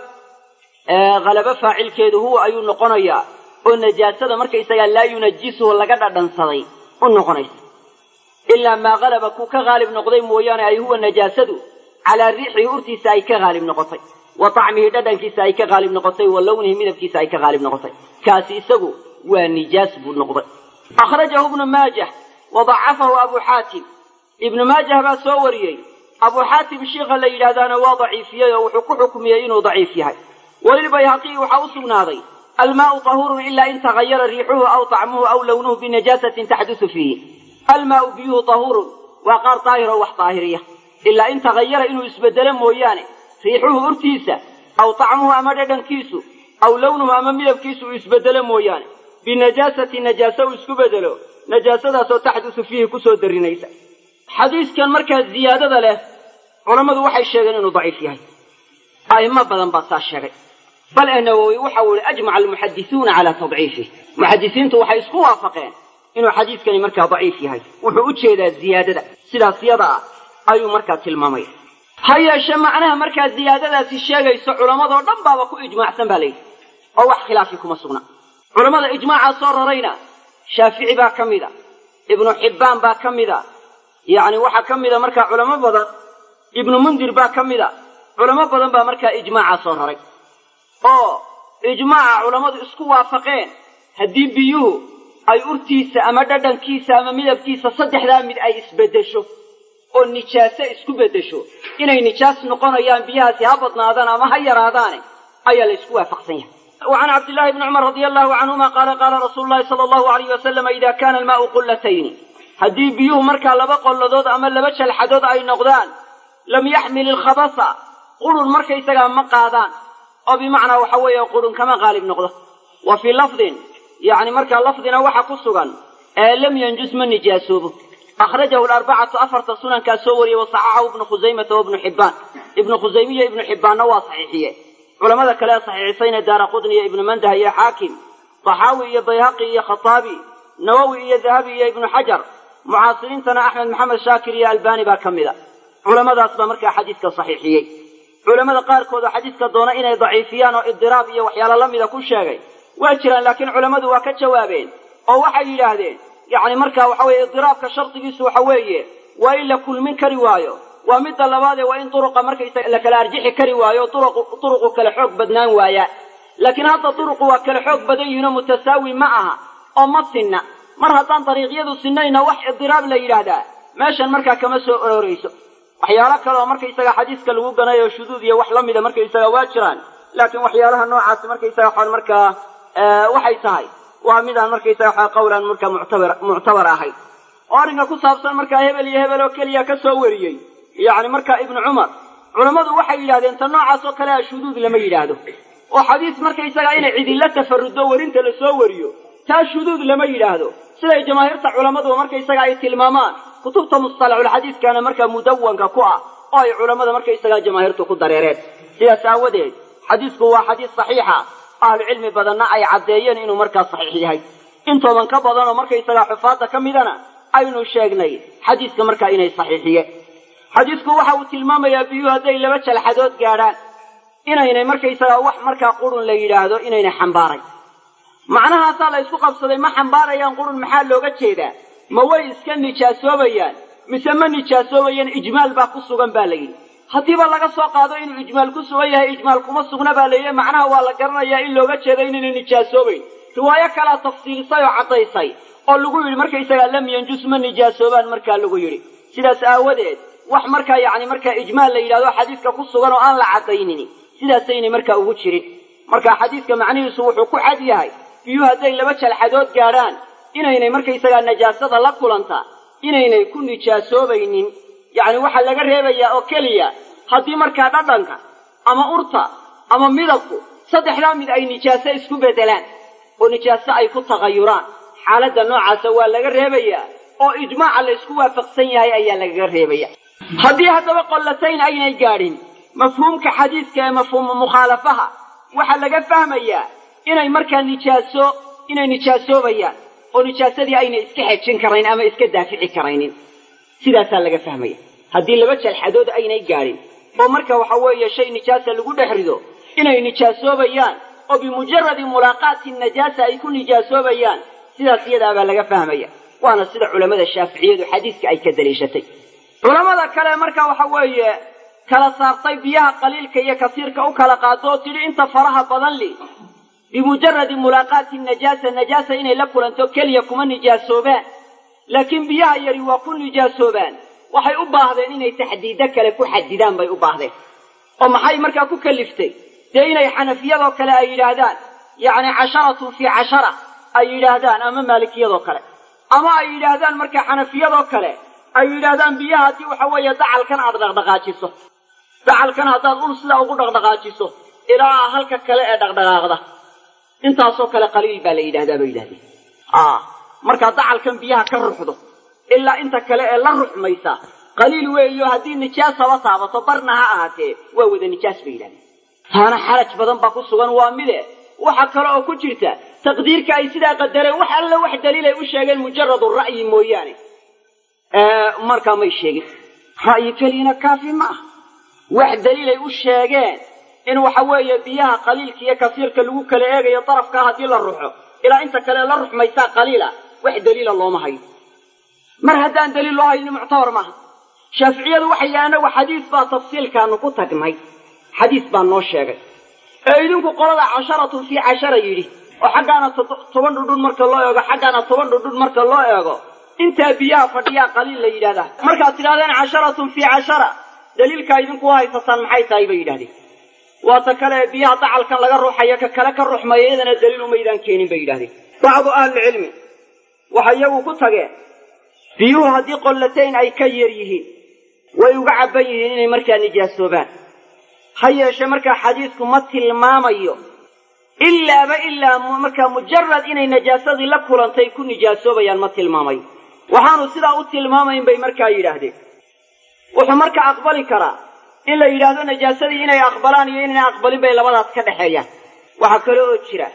halaba faacilkeedu huwa ayuu noqonayaa oo najaasada markaysagaa laa yunajisuhu laga dhadhansaday u noqonaysa ilaa maa halaba kuu ka haalib noqday mooyaane ay huwa najaasadu calaa riixihi urtiisa ay ka haalib noqotay wa tacmihi dhadhankiisa ay ka haalib noqotay wa lawnihi midabkiisa ay ka haalib noqotay kaasi isagu waa nijaas buu noqday akhrajahu ibnu maajah wa dacafahu abu xaatim ibnu maajah baa soo wariyey abuu xaatim shiikha la yidhaahdaana waa daciifiyey oo wuxuu ku xukmiyey inuu daciif yahay walilbayhaqiyi waxaa u sugnaaday almaau tahuurun ilaa in tagayara riixuhu aw tacmuhu aw lawnuhu binajaasatin taxdusu fiihi almaau biyuhu tahuurun waa qaar daahiroo wax daahiriya ilaa in tagayara inuu isbedelo mooyaane riixuhu urtiisa aw tacmuhu ama dhadhankiisu aw lawnuhu ama midabkiisu uu isbedelo mooyaane binajaasati najaase uu isku bedelo najaasadaasoo taxdusu fiihi kusoo darinaysa xadiiskan markaa ziyaadada leh culammadu waxay sheegeen inuu daciif yahay a'imo badan baa saa sheegay bal ee nawowi waxa uu ihi ajmaca almuxadisuuna calaa tadciifih muxadisiintu waxay isku waafaqeen inuu xadiiskani markaa daciif yahay wuxuu u jeedaa ziyaadada sidaas yada ah ayuu markaa tilmaamaya ha yeeshe macnaha markaa ziyaadadaasi sheegayso culammadoo dhan baaba ku ijmaacsan baa layidhi oo wax khilaafi kuma sugna culammada ijmaacaa soo rarayna shaafici baa ka mida ibnu xibbaan baa ka mida yacni waxaa ka mida markaa culamo badan ibnu mundir baa ka mida culamo badan baa markaa ijmaacaa soo raray oo ijmaaca culammadu isku waafaqeen haddii biyuhu ay urtiisa ama dhadhankiisa ama midabkiisa saddexdaa mid ay isbeddesho oo nijaaso isku beddesho inay nijaas noqonayaan biyahaasi ha badnaadaan ama ha yaraadaane ayaa la isku waafaqsan yahay wa can cabdillahi bni cumar radia allahu canhuma qaala qaala rasuulu llahi sala allahu alayh wasalama ida kana almaau qullatayni haddii biyuhu markaa laba qolladood ama laba jalxadood ay noqdaan lam yaxmil ilkhabasa qurun markaysagaa ma qaadaan oo bimacnaa waxa weeye qurun kama qaalib noqdo wa fii lafdin yacni markaa lafdina waxa ku sugan ee lam yanjus ma nijaasoobo akhrajahu alarbacatu afarta sunankaa soo wariyey wa saxaxahu ibnu khusaymata wa ibnu xibbaan ibnu khusaymiya ibnu xibbaanna waa saxiixiye culamada kale ee saxiixisayna daara qudni iyo ibnu mandah iyo xaakim taxaawi iyo bayhaqi iyo khataabi nawowi iyo dahabi iyo ibnu xajar mucaasiriintana axmed maxamed shaakir iyo albani baa ka mida culamadaas baa markaa xadiiska saxiixiyey culamada qaarkood oo xadiiska doona inay daciifiyaan oo idiraab iyo waxyaalo la mida ku sheegay waa jiraan laakiin culammadu waa ka jawaabeen oo waxay yidhaahdeen yacni markaa waxa weeye idiraabka shardigiisu waxa weeye waa in la kulmin kari waayo waa midda labaadee waa in duruqa markaysa la kala arjixi kari waayo duruqu kala xoog badnaan waaya laakiin hadda duruqu waa kala xoog badan yihinoo mutasaawi ma aha oo ma sinna mar haddaan dariiqyadu sinayna wax idiraab la yidhaahdaa meeshan markaa kama soo ororayso waxyaalo kale oo markaysaga xadiiska lagu ganayo shuduud iyo wax la mida markaysaga waa jiraan laakiin waxyaalaha noocaasi markaysaga waxaan markaa waxay tahay waa midaan markaysaga waxaa qawlan markaa muctabar muctabar ahayd oo arrinka ku saabsan markaa hebel iyo hebel oo keliya ka soo wariyey yacni markaa ibnu cumar culammadu waxay yidhahdeen ta noocaas oo kale a shuduud lama yidhaahdo oo xadiis markaysaga inay cidilla tafarrudo werinta la soo wariyo taa shuduud lama yidhaahdo siday jamaahiirta culammadu markaysaga ay tilmaamaan kutubta mustalaxulxadiiskana markaa mudawanka ku ah oo ay culammada markaysagaa jamaahiirtu ku dareereen sidaas aawadeed xadiisku waa xadiis saxiixa ahlucilmi badanna ay caddeeyeen inuu markaa saxiix yahay intoodan ka badanoo markaysagaa xufaadda ka midana aynu sheegnay xadiiska markaa inay saxiixiyeen xadiisku waxa uu tilmaamayaa biyuhu hadday laba jalxadood gaadhaan inaynay markaysagaa wax markaa qurun la yidhaahdo inaynay xambaaray macnahaasaa la ysku qabsaday ma xambaarayaan qurun maxaa looga jeedaa ma way iska nijaasoobayaan mise ma nijaasoobayaan ijmaal baa ku sugan baa la yidhi haddiiba laga soo qaado inuu ijmaal ku sugan yahay ijmaal kuma sugna baa la yidhi macnaha waa la garanayaa in looga jeedo inaynay nijaasoobayn riwaayo kalaa tafsiilisay oo caddaysay oo lagu yidhi markaysagaa lam yanjus ma nijaasoobaan markaa lagu yidhi sidaas aawadeed wax markaa yacni markaa ijmaal la yidhahdo xadiiska ku sugan oo aan la caddaynin sidaasaynay markaa ugu jirin marka xadiidka macnihiisu wuxuu ku cad yahay biyuhu hadday laba jalxadood gaadhaan inaynay markaysagaa najaasada la kulantaa inaynay ku nijaasoobaynin yacni waxaa laga reebayaa oo keliya haddii markaa dhadhanka ama urta ama midabku saddexdaa mid ay nijaaso isku beddelaan oo nijaaso ay ku tagayuraan xaaladda noocaasa waa laga reebayaa oo ijmaaca la ysku waafaqsan yahay ayaa lagaga reebaya haddii haddaba qollatayn aynay gaadhin mafhuumka xadiidka ee mafhuumu mukhaalafaha waxaa laga fahmayaa inay markaa nijaaso inay nijaasoobayaan oo nijaasadii aynay iska xejin karayn ama iska daafici karaynin sidaasaa laga fahmaya haddii laba jalxadood aynay gaadhin oo marka waxa weeye shay nijaasa lagu dhex rido inay nijaasoobayaan oo bimujaradi mulaaqaati najaasa ay ku nijaasoobayaan sidaas iyadaabaa laga fahmaya waana sida culammada shaaficiyadu xadiiska ay ka daliishatay culammada kale marka waxa weeye kala saartay biyaha qaliilka iyo kasiirka u kala qaado oo tidhi inta faraha badan li bimujaradi mulaaqaati najaasa najaasa inay la kulanto keliya kuma nijaasoobaan laakiin biyaha yari waa ku nijaasoobaan waxay u baahdeen inay taxdiido kale ku xadidaan bay u baahdeen oo maxay markaa ku kaliftay dee inay xanafiyadoo kale ay yidhaahdaan yacni casharatun fii cashara ay yidhaahdaan ama maalikiyadoo kale ama ay yidhaahdaan markaa xanafiyadoo kale ay yidhaahdaan biyaha haddii waxa weeye dacalkan aad dhaqdhaqaajiso dacalkan haddaad ul sidaa ugu dhaqdhaqaajiso ilaa halka kale ee dhaqdhaqaaqda intaasoo kale qaliil baa la yidhahdaa bay yidhahdeen markaa dacalkan biyaha ka ruxdo ilaa inta kale ee la ruxmaysa qaliil weeyo haddii nijaasaba taabato barna ha ahaatee waa wada nijaas bay yidhahdeen taana xaraj badan baa ku sugan waa mide waxa kale oo ku jirta taqdiirka ay sidaa qadareen wax alle wax daliilay u sheegeen mujaradu ra'yi mooyaane markaa may sheegin ra'yi keliyana kaafi ma ah wax daliilay u sheegeen in waxa weeye biyaha qaliilka iyo kasiirka lagu kala eegayo darafkaa haddii la ruxo ilaa inta kale la ruxmaysaa qaliila wax daliila looma hayo mar haddaan daliil loo hayni muctabar maaha shaaficiyadu waxay yidhaha anagu xadiis baa tafsiilkaanu ku tagnay xadiis baa noo sheegay ee idinku qolada casharatun fii cashara yidhi oo xaggaana toban dhudhun marka loo eego xaggaana toban dhudhun marka loo eego intaa biyaha fadhiyaa qaliil la yidhahdaa markaad tidhahdeen casharatun fii cashara daliilkaa idinku haysataan maxay tahay bay yidhahdeen waata kale ee biyaha dacalkan laga ruuxayo ka kale ka ruxmaya iyadana daliil umaydaan keenin bay yidhahdeen bacdu ahlilcilmi waxay iyagu ku tageen biyuhu haddii qollatayn ay ka yar yihiin way uga cabban yihiin inay markaa nijaasoobaan ha yeeshe markaa xadiisku ma tilmaamayo ilaaba ilaa markaa mujarad inay najaasadii la kulantay ku nijaasoobayaan ma tilmaamayo waxaanu sidaa u tilmaamayn bay markaa yidhaahdeen wuxuu markaa aqbali karaa in la yidhaahdo najaasadii inay aqbalaan iyo inayna aqbalin bay labadaas ka dhexeeyaan waxaa kale oo jira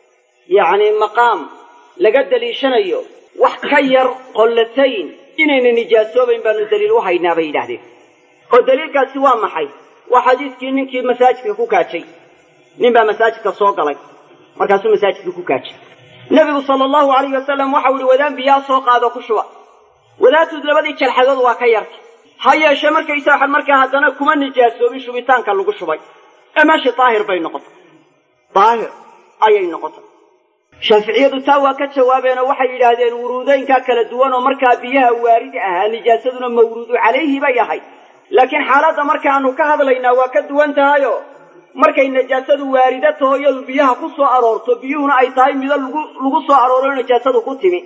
yacni maqaam laga daliishanayo wax ka yar qollatayn inayna nijaasoobayn baanu daliil u haynaa bay yidhahdeen oo daliilkaasi waa maxay waa xadiiskii ninkii masaajidka ku kaajay nin baa masaajidka soo galay markaasuu masaajidka ku kaajay nebigu sala allahu alayhi wasalam waxau yihi wadaan biyaa soo qaado ku shuba wadaadtud labadii jalxadood waa ka yartay ha yeeshee markaysa waxaan markaa haddana kuma nijaasoobin shubitaanka lagu shubay ee meeshii daahir bay noqotay daahir ayay noqotay shaaficiyadu taa waa ka jawaabeen oo waxay yidhaahdeen wuruudeynkaa kala duwan oo markaa biyaha waaridi ahaa nijaasaduna mawruudu calayhi bay ahay laakiin xaaladda markaanu ka hadlaynaa waa ka duwan tahayo markay najaasadu waarida taho iyadu biyaha ku soo aroorto biyuhuna ay tahay mido lagu lagu soo arooro najaasadu ku timi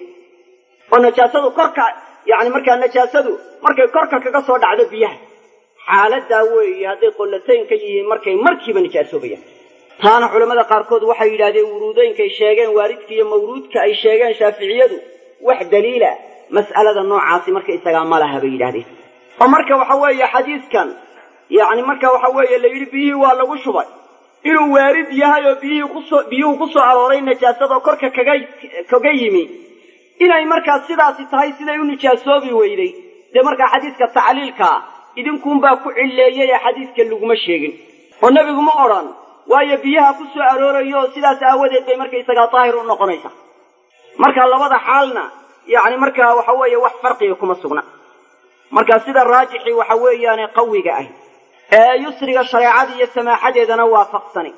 oo najaasadu korka yacni markaa najaasadu markay korka kaga soo dhacdo biyaha xaaladaa weeye hadday qollatayn ka yihiin markay markiiba nijaasoobayaan taana culammada qaarkood waxay yidhahdeen wuruudooyinkay sheegeen waaridka iyo mawruudka ay sheegeen shaaficiyadu wax daliila mas'alada noocaasi marka isagaa ma laha bay yidhahdeen oo marka waxa weeye xadiiskan yacni marka waxa weeye la yidhi biyihii waa lagu shubay inuu waarid yahay oo biyihii kusoo biyuhu ku soo arooray najaasada korka kaga kaga yimi inay markaa sidaasi tahay siday u nijaasoobi weyday dee markaa xadiiska tacliilkaa idinkuunbaa ku cilleeyay ee xadiiska laguma sheegin oo nebigu ma odhan waayo biyaha ku soo aroorayo oo sidaas aawadeed bay markaysagaa daahir u noqonaysaa marka labada xaalna yacni markaa waxa weeye wax farqiga kuma sugna marka sida raajixii waxa weeyaane qawiga ah ee yusriga shareecada iyo samaaxadeedana waafaqsani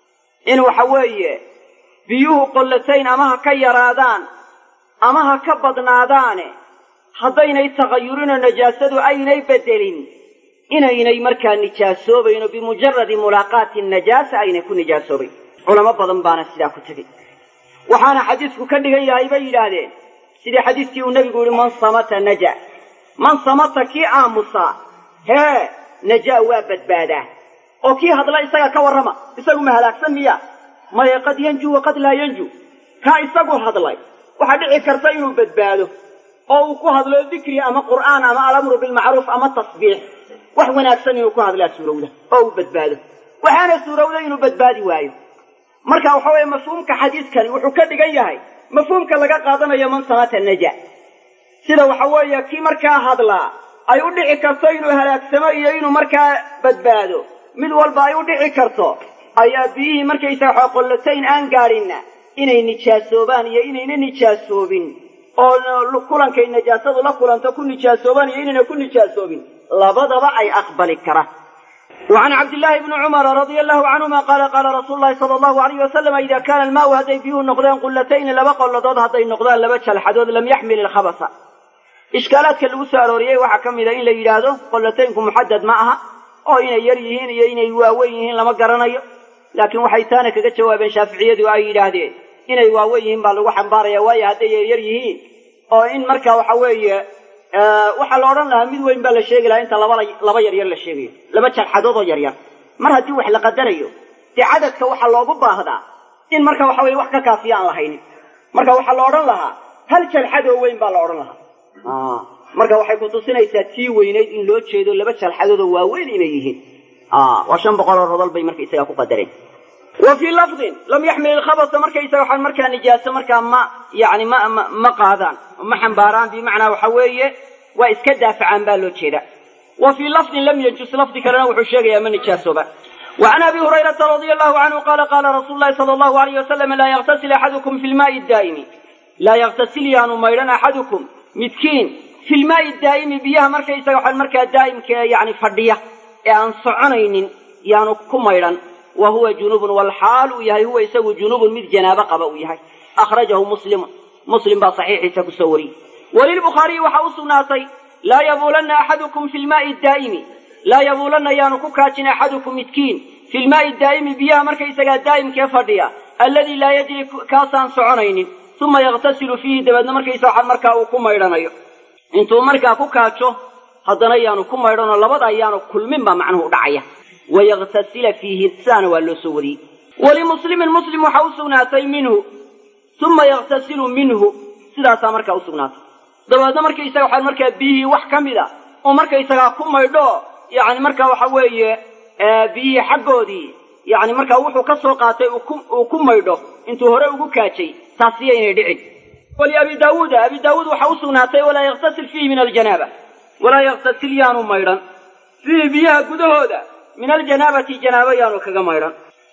in waxa weeye biyuhu qollatayn ama ha ka yaraadaan ama ha ka badnaadaane haddaynay tagayurinoo najaasadu aynay bedelin inaynay markaa nijaasoobayn oo bimujaradi mulaaqaati najaasa aynay ku nijaasoobayn culamo badan baana sidaa ku tegey waxaana xadiisku ka dhigan yahay bay yidhaahdeen sidii xadiiskii uu nebigu yihi man samata naja man samata kii aamusaa hee najaa waa badbaadaa oo kii hadla isaga ka warrama isagu ma halaagsan miya maya qad yanju wa qad laa yanju kaa isagu hadlay waxaa dhici karta inuu badbaado oo uu ku hadlo dikri ama qur'aan ama alamru bilmacruuf ama tasbiix wax wanaagsan inuu ku hadlaa suurowda oo uu badbaado waxaana suurowda inuu badbaadi waayo marka waxa weeye mafhuumka xadiiskani wuxuu ka dhigan yahay mafhuumka laga qaadanayo man samata naja sida waxa weeye kii markaa hadlaa ay u dhici karto inuu halaagsamo iyo inuu markaa badbaado mid walba ay u dhici karto ayaa biyihii markaysaga waxa qollatayn aan gaadhinna inay nijaasoobaan iyo inayna nijaasoobin oo kulankay najaasadu la kulanto ku nijaasoobaan iyo inayna ku nijaasoobin labadaba ay aqbali karaan وعن عبد الله بن عمر رضي الله عنهما قال قال رسول الله صلى الله عليه وسلم إذا كان الماء هدي بيه نقدان قلتين لبا قلدود هدي نقدان لبا الحدود لم يحمل الخبث إشكالات كاللو سأروريي وحكم إذا إن ليلادو قلتينكم محدد معها أو إن يريهين إن يواويهين لما قرنيو لكن وحيتانا كذا جوابين شافعية وأي يلادين إن يواويهين بالو حنباريا ويا هدي يريهين أو إن مركا وحوية waxaa la odhan lahaa mid weyn baa la sheegi lahaa inta laba laba yaryar la sheegayo laba jarxadood oo yaryar mar haddii wax la qadarayo dee cadadka waxaa loogu baahdaa in marka waxa weye wax ka kaafiya aan lahaynin marka waxaa la odhan lahaa hal jalxad oo weyn baa la odhan lahaa marka waxay kutusinaysaa tii weynayd in loo jeedo laba jalxadood oo waaweyn inay yihiin waa shan boqol oo rodol bay marka isaga ku qadareen wa fii lafdin lam yaxmil ilkhabasa markaysaga waxaan markaa nijaaso markaa ma yani ma ma ma qaadaan ma xambaaraan bimacnaa waxa weeye waa iska daafacaan baa loo jeeda wa fii lafdin lam yajus lafdi kalena wuxuu sheegayaa ma nijaasooba وعن ابي هريره رضي الله عنه قال قال رسول الله صلى الله عليه وسلم لا يغتسل احدكم في الماء الدائم لا يغتسل يانو ميران احدكم مسكين في الماء الدائم بيها مركا يسغى مركا دائم يعني فديه ان صعنين يانو كميران وهو جنوب والحال يهي هو يسوي جنوب مثل جنابه قبا يهي اخرجه مسلم مسلم بصحيح تكسوري وللبخاري وحوص ناطي لا يبولن احدكم في الماء الدائم لا يبولن يانو كاجن احدكم مسكين في الماء الدائم بيها مركا يسغى دائم كفديه الذي لا يجري كاسان صعنين ثم يغتسل فيه دبدنا مركا يسوى مركا وكميرانيو intuu markaa ku kaajo haddana yaanu ku maydhanoo labada ayaanu kulmin baa macnuhu dhacaya wayaktasila fiihi sidaana waa loo soo wariyey walimuslimin muslim waxa u sugnaatay minhu uma yaktasilu minhu sidaasaa markaa u sugnaatay dabeedna markaysaga waxaa markaa biyihii wax ka mida oo markaysagaa ku maydho yani markaa waxa weeye biyihii xaggoodii yani markaa wuxuu ka soo qaatay uu ku maydho intuu hore ugu kaajay taasiyo inay dhicin ولأبي داود أبي داود وحوص ناتي ولا يغتسل فيه من الجنابة ولا يغتسل يانو ميرا فيه بيها قدهودا من الجنابة جنابة يانو كغا ميرا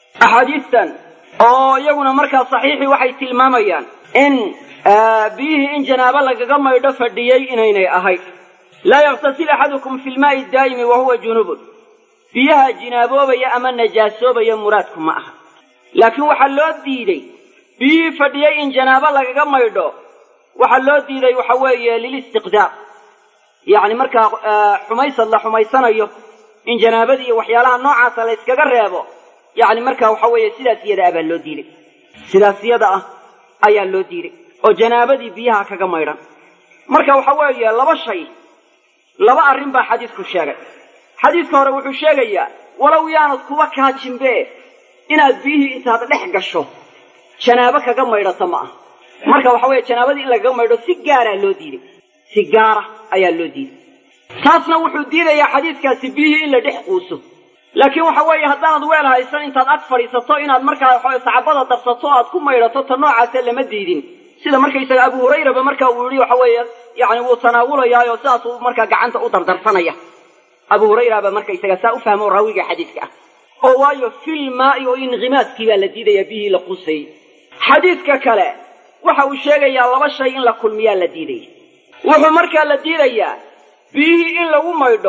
أحاديثا أو يقول مركز صحيح وحي تلماميان إن آه بيه إن جنابة لكغا ميرا فرديي إنيني أهي لا يغتسل أحدكم في الماء الدائم وهو جنوب فيها جنابوبة يا أما نجاسوبة يا مرادكم معها لكن وحلوت ديدي biyihii fadhiyay in janaabo lagaga maydho waxaa loo diiday waxa weeye lilistiqdaar yacni markaa xumaysad la xumaysanayo in janaabadii iyo waxyaalaha noocaasa la yskaga reebo yacni markaa waxa weeye sidaas iyada ah baa loo diiday sidaas iyada ah ayaa loo diiday oo janaabadii biyaha kaga maydhan marka waxa weeye laba shay laba arrin baa xadiisku sheegay xadiiska hore wuxuu sheegayaa walow yaanad kuba kaajinbe inaad biyihii intaad dhex gasho janaabo kaga maydhato ma aha marka waxa weeye janaabadii in lagaga maydho si gaaraa loo diiday si gaara ayaa loo diiday taasna wuxuu diidayaa xadiidkaasi biyihii in la dhex quuso laakiin waxa weeye haddaanad weel haysan intaad ag fadhiisato inaad markaa waxaweye sacabada dabsato aad ku maydhato ta noocaase lama diidin sida markaysaga abu hurayraba marka uu yihi waxa weeye yani wuu tanaawulayaayo sidaasuu markaa gacanta u dardarsanaya abu hurayraba markaysaga saa u fahmo raawiga xadiidka ah oo waayo fil maa'i oo inqimaaskii baa la diidayaa biyihii la quusayey xadiidka kale waxa uu sheegayaa laba shay in la kulmiyaa la diidaya wuxuu markaa la diidayaa biyihii in lagu maydho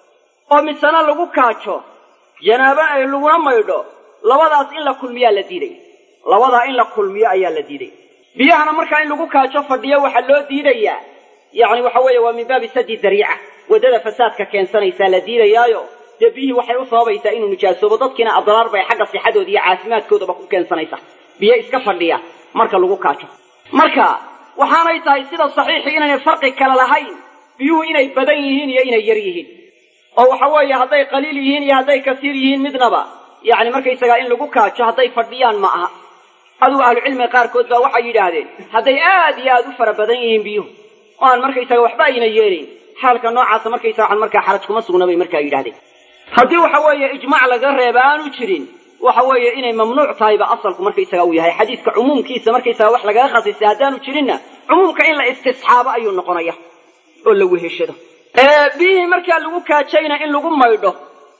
oo misena lagu kaajo janaaba ay laguna maydho labadaas in la kulmiyaa la diidaya labadaa in la kulmiyo ayaa la diidaya biyahana markaa in lagu kaajo fadhiyo waxaa loo diidayaa yacni waxa weeye waa min baabi sadi dariica waddada fasaadka keensanaysaa la diidayaayo dee biyihii waxay u sababaysaa inuu nijaasoobo dadkiina adraar bay xagga sixadooda iyo caafimaadkoodaba ku keensanaysa biyo iska fadhiya marka lagu kaajo marka waxaanay tahay sida saxiixii inaynay farqi kale lahayn biyuhu inay badan yihiin iyo inay yar yihiin oo waxa weeye hadday qaliil yihiin iyo hadday kasiir yihiin midnaba yacni markaysagaa in lagu kaajo hadday fadhiyaan ma aha adugu ahlucilmiga qaarkood baa waxay yidhaahdeen hadday aad iyo aad u fara badan yihiin biyuhu oo aan markaysaga waxba ayna yeelayn xaalka noocaasa markaysaga waxaan markaa xaraj kuma sugna bay markaa yidhahdeen haddii waxa weeye ijmaac laga reeba aanu jirin waxa weeye inay mamnuuc tahayba asalku markaysaga uu yahay xadiiska cumuumkiisa markaysaga wax lagaga khasisay haddaanu jirinna cumuumka in la istisxaabo ayuu noqonaya oo la weheshado biyihii markaa lagu kaajayna in lagu maydho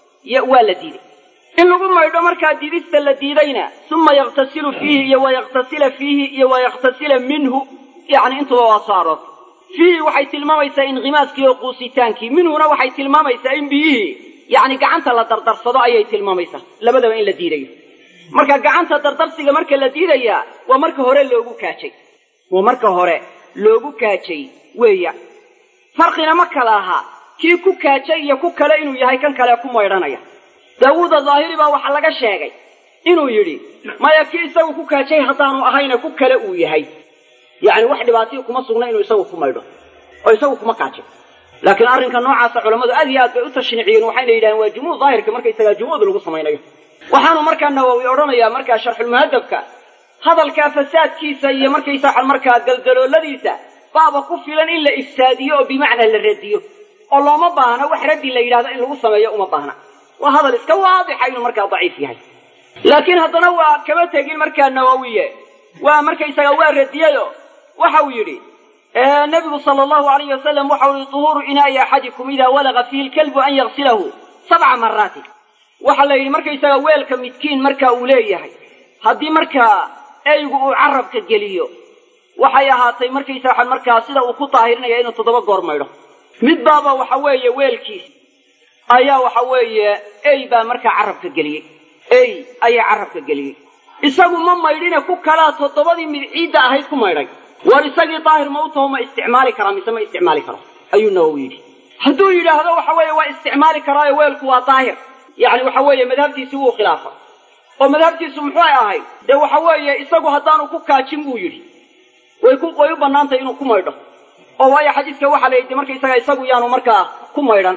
waa la diiday in lagu maydho markaa diidista la diidayna uma yaktasilu fiihi iyo wayaktasila fiihi iyo wayaktasila minhu yani intuba waa soo aroortay fiihi waxay tilmaamaysaa inkhimaaskii oo quusitaankii minhuna waxay tilmaamaysaa in biyihii yani gacanta la dardarsado ayay tilmaamaysaa labadaba in la diidayo marka gacanta dardarsiga marka la diidayaa waa marka hore loogu kaajay waa marka hore loogu kaajay weeya farqina ma kala ahaa kii ku kaajay iyo ku kale inuu yahay kan kale ku maydhanaya daawuuda daahiri baa waxaa laga sheegay inuu yidhi maya kii isagu ku kaajay haddaanu ahayna ku kale uu yahay yacni wax dhibaatihii kuma sugna inuu isagu ku maydho oo isagu kuma kaajay laakiin arrinka noocaasa culammadu aad iyo aad bay u tashniiciyeen waxayna yidhahdeen waa jumuud daahirka markaysagaa jumuud lagu samaynayo waxaanu markaa nawowi odhanayaa markaa sharxulmuhadabka hadalkaa fasaadkiisa iyo markaysaa markaa galdalooladiisa baaba ku filan in la ifsaadiyo oo bimacnaa la radiyo oo looma baahna wax raddi la yidhahdo in lagu sameeyo uma baahna waa hadal iska waadixa inuu markaa daciif yahay laakiin haddana waa kama tegin markaa nawowiye waa markaysaga waa radiyayo waxa uu yidhi nabigu sala allahu alayhi wasalam waxau yihi duhuuru inaa'i axadikum idaa walaga fiihi lkalbu an yaksilahu sabca maraatin waxaa la yidhi markaysaga weelka midkiin marka uu leeyahay haddii markaa eygu uu carabka geliyo waxay ahaatay markaysa waxaan markaa sida uu ku daahirinaya inuu toddoba goor maydho mid baaba waxa weeye weelkiis ayaa waxa weeye ey baa markaa carabka geliyey ey ayaa carabka geliyey isagu ma maydhine ku kalaa toddobadii mid ciidda ahayd ku maydhay war isagii daahir ma u taho ma isticmaali karaa mise ma isticmaali karo ayuu nawowi yidhi hadduu yidhaahdo waxa weeye waa isticmaali karaayo weelku waa daahir yacni waxa weeye madhabtiisii wuu khilaafa oo madhabtiisu muxuu ahayd dee waxa weeye isagu haddaanu ku kaajin buu yidhi way ku way u bannaantay inuu ku maydho oo waayo xadiiska waxaa la yidhi markaysaga isagu yaanu markaa ku maydhan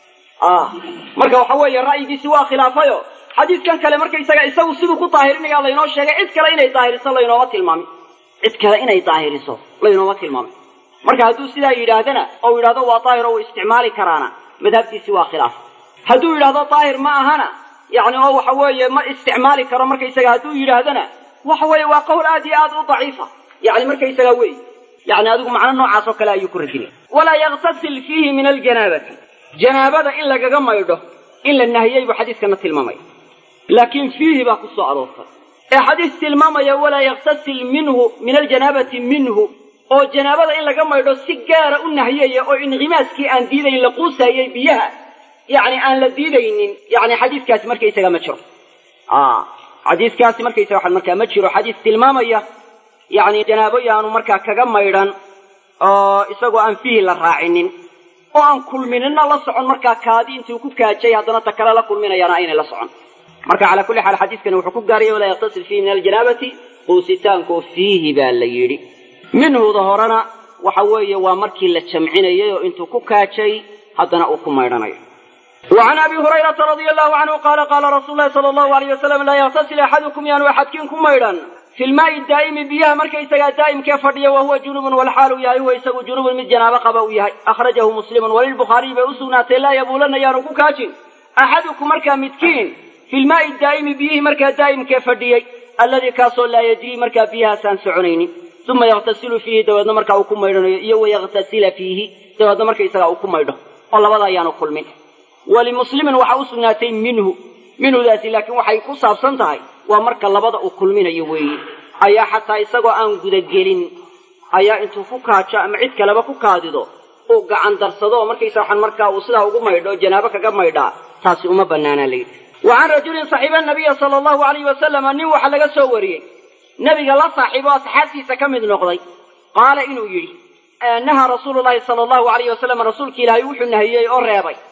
marka waxa weeye ra'yigiisi waa khilaafayo xadiiskan kale markaysaga isagu siduu ku daahirinaya laynoo sheegay cid kale inay daahiriso laynooma tilmaamin cid kale inay daahiriso laynooma tilmaamin marka hadduu sidaa yidhaahdana oo yidhahdo waa daahir oo uu isticmaali karaana madhabtiisi waa khilaaf hadduu yidhahdo daahir ma ahana yacni oo waxa weeye ma isticmaali karo markaysaga hadduu yidhaahdana waxa weeye waa qowl aad iyo aad u daciifa yani markaysaga wey yani adigu macno noocaas oo kale ayuu ku radinaya walaa yaktasil fiihi min aljanaabati janaabada in lagaga maydho in la nahiyey buu xadiiskana tilmaamaya laakiin fiihi baa ku soo aroortay ee xadiis tilmaamaya walaa yaktasil minhu min aljanaabati minhu oo janaabada in laga maydho si gaara u nahiyaya oo inkhimaaskii aan diidayn la quusayay biyaha yani aan la diidaynin yani xadiiskaasi markaysaga ma jiro xadiiskaasi markaysaga waxaan markaa ma jiro xadiis tilmaamaya yani janaabo yaanu markaa kaga maydhan oo isagoo aan fiihi la raacinin oo aan kulminina la socon markaa kaadi intuu ku kaajay haddana ta kale la kulminayaana aynay la socon marka calaa kulli xaal xadiiskani wuxuu ku gaaraya walaa yaktasil fiihi min aljanaabati quusitaanko fiihi baa la yidhi minhuda horena waxa weeye waa markii la jamcinayay oo intuu ku kaajay haddana uu ku maydhanayo وعن أبي هريرة رضي الله عنه قال قال رسول الله صلى الله عليه وسلم لا يغتسل أحدكم يانو أحدكم كميرا في الماء الدائم بيها مركي سجا دائم كيف فردي وهو جنوب والحال ياهي ويسق جنوب من جنابة قبا ياهي أخرجه مسلم وللبخاري بأسونا لا يبولن يانو كاجن أحدكم مركا متكين في الماء الدائم بيه مركا دائم كيف فردي الذي كاسو لا يجري مركا فيها سان سعنين ثم يغتسل فيه دوادنا مركا وكميرا ويغتسل فيه دوادنا مركا يسقا وكميرا والله وضع يانو كل منه walimuslimin waxaa u sugnaatay minhu minhudaasi laakiin waxay ku saabsan tahay waa marka labada uu kulminayo weeye ayaa xataa isagoo aan gudagelin ayaa intuu ku kaajo ama cid kaleba ku kaadido uu gacan darsado oo markaysa waxaan markaa uu sidaa ugu maydho oo janaabo kaga maydhaa taasi uma bannaanaa layidhi wa can rajulin saxiiba nabiya sala allahu alayhi wasalama nin waxaa laga soo wariyey nebiga la saaxiibo asxaabtiisa ka mid noqday qaala inuu yidhi nahaa rasuulu llahi sala allahu alayhi wasalam rasuulki ilaahay wuxuu nahiyey oo reebay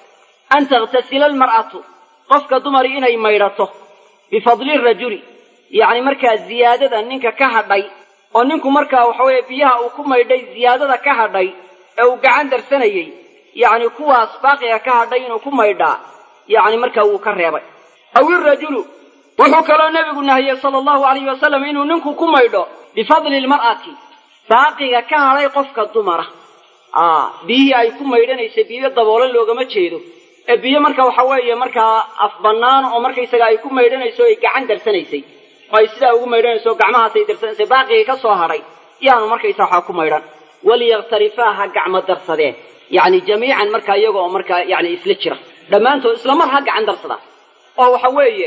an takhtasila almar'atu qofka dumari inay maydhato bifadli rajuli yacni markaa ziyaadada ninka ka hadhay oo ninku markaa waxa weeye biyaha uu ku maydhay ziyaadada ka hadhay ee uu gacan darsanayey yacni kuwaas baaqiga ka hadhay inuu ku maydhaa yacni markaa wuu ka reebay aw irajulu wuxuu kaloo nebigu nahiyey sala allahu alayhi wasalam inuu ninku ku maydho bifadli lmar'ati baaqiga ka hadhay qofka dumara biyihii ay ku maydhanaysay biyo daboolan loogama jeedo ee biyo marka waxa weeye markaa af bannaan oo markaysaga ay ku maydhanayso ay gacan darsanaysay oo ay sidaa ugu maydhanayso o gacmahaasay darsanaysay baaqigii ka soo hadhay yaanu markaysa waxaa ku maydhan waliyaktarifaa ha gacmo darsadeen yacni jamiican markaa iyaga oo markaa yani isla jira dhammaantood isla mar ha gacan darsadaan oo waxa weeye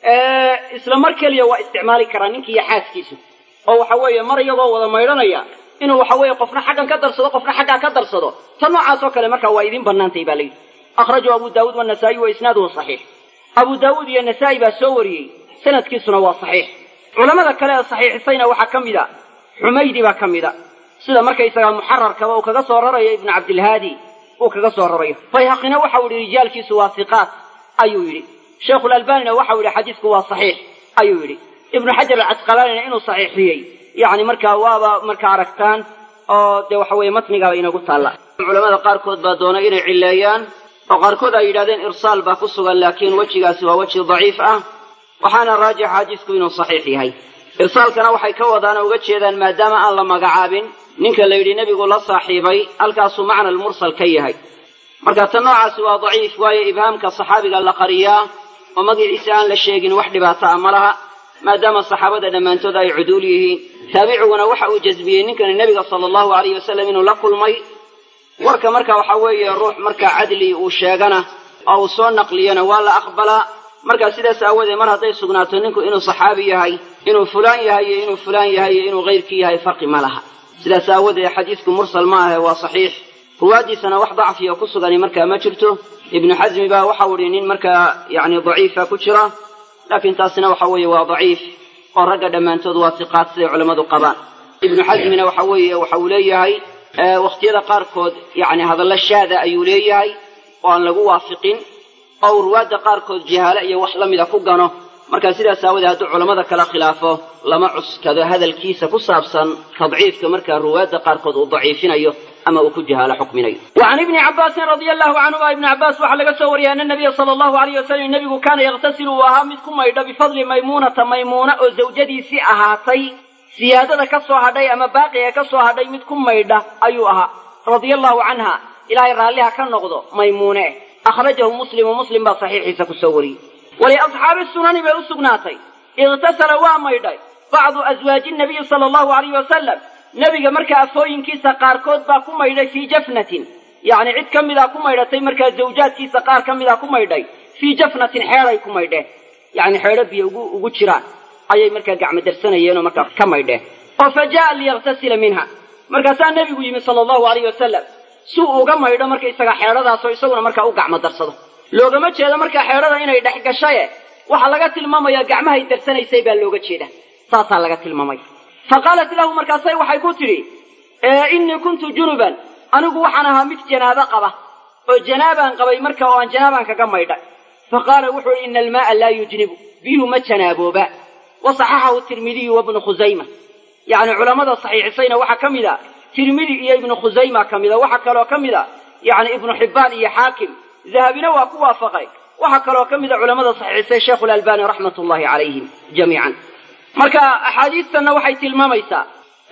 isla mar keliya waa isticmaali karaa ninki iyo xaaskiisu oo waxa weeye mar iyagoo wada maydhanaya inuu waxa weeye qofna xaggan ka darsado qofna xaggaa ka darsado ta noocaas oo kale markaa waa idiin bannaantay baa layidhi akhrajahu abu daawuud wanasaa'i wa isnaaduhu saxiix abu daawuud iyo nasaa'i baa soo wariyey sanadkiisuna waa saxiix culamada kale ee saxiixisayna waxaa ka mid a xumaydi baa ka mid a sida markaysagaa muxararkaba uu kaga soo rarayo ibnu cabdilhaadi uu kaga soo rarayo bayhaqina waxau yidhi rijaalkiisu waa hiqaat ayuu yidhi sheikhulalbanina waxau yidhi xadiisku waa saxiix ayuu yidhi ibnu xajar alcasqalaanina inuu saxiixiyey yacni markaa waaba markaa aragtaan oo dee waxa weeye matnigaaba inagu taalla culamada qaarkood baa doonay inay cilleeyaan oo qaarkood ay yidhahdeen irsaal baa ku sugan laakiin wejigaasi waa weji daciif ah waxaana raajixa xadiisku inuu saxiix yahay irsaalkana waxay ka wadaana uga jeedaan maadaama aan la magacaabin ninka la yidhi nebigu la saaxiibay halkaasuu macna almursal ka yahay marka tan noocaasi waa daciif waayo ibhaamka saxaabiga la qariyaa oo magaciisa aan la sheegin wax dhibaato ah ma laha maadaama saxaabada dhammaantood ay cuduul yihiin taabiciguna waxa uu jasbiyey ninkani nebiga sala allahu alayh wasalam inuu la kulmay warka marka waxa weeye ruux markaa cadli uu sheegana oo uu soo naqliyana waa la aqbalaa markaa sidaas aawoodee mar hadday sugnaato ninku inuu saxaabi yahay inuu fulaan yahay iyo inuu fulaan yahay iyo inuu kayrkii yahay farqi ma laha sidaas aawoodee xadiisku mursal ma ahe waa saxiix ruwaaddiisana wax dacfiya ku sugani markaa ma jirto ibnu xasmi baa waxau idhi nin markaa yacni daciifa ku jira laakiin taasina waxa weeye waa daciif oo ragga dhammaantood waa siqaad siday culammadu qabaan ibnu xasmina waxa weeye waxa uu leeyahay wakhtiyada qaarkood yacni hadallo shaada ayuu leeyahay oo aan lagu waafiqin oo uu ruwaadda qaarkood jahaale iyo wax la mida ku gano marka sidaas aawadee hadduu culammada kala khilaafo lama cuskado hadalkiisa ku saabsan tadciifka markaa ruwaadda qaarkood uu daciifinayo ama uu ku jahaalo xukminayo wa can ibni cabbaasin radia allahu canhuma ibni cabbaas waxaa laga soo wariyay ana nabiya sala allahu alayh wasalam nebigu kaana yakhtasilu uu ahaa mid ku maydho bifadli maymuunata maymuuna oo zawjadiisii ahaatay siyaadada ka soo hadhay ama baaqiga ka soo hadhay mid ku maydha ayuu ahaa radia allahu canha ilaahay raalliha ka noqdo maymuune akhrajahu muslimu muslim baa saxiixiisa ku soo wariyey waliasxaabi sunani bay u sugnaatay ikhtasala waa maydhay bacdu aswaaji nabiyi sala allahu alayh wasalam nebiga markaa afooyinkiisa qaarkood baa ku maydhay fii jafnatin yacni cid ka midaa ku maydhatay markaa zawjaadkiisa qaar ka midaa ku maydhay fii jafnatin xeeday ku maydheen yacni xeedho biyo ugu ugu jiraan ayay markaa gacmo darsanayeenoo markaa ka maydheen oo fa jaa'a liyakhtasila minha markaasaa nebigu yimi sala allahu alayh wasalam si uu uga maydho markaisaga xeedhadaasoo isaguna markaa u gacmo darsado loogama jeedo markaa xeedhada inay dhex gashaye waxaa laga tilmaamayaa gacmahay darsanaysay baa looga jeeda saasaa laga tilmaamaya fa qaalat lahu markaasay waxay ku tidhi innii kuntu junuban anigu waxaan ahaa mid janaabo qaba oo janaabaan qabay marka oo aan janaabaan kaga maydhay fa qaala wuxuu ihi ina almaaa laa yujnibu biyuhu ma janaabooba wa saxaxahu tirmidiyu wabnu khusayma yacni culammada saxiixisayna waxaa ka mid a tirmidi iyo ibnu khusayma ka mida waxaa kaloo ka mid a yacni ibnu xibbaan iyo xaakim dahabina waa ku waafaqay waxaa kaloo ka mida culammada saxiixisay sheikhu lalbani raxmat ullahi calayhim jamiican marka axaadiistanna waxay tilmaamaysaa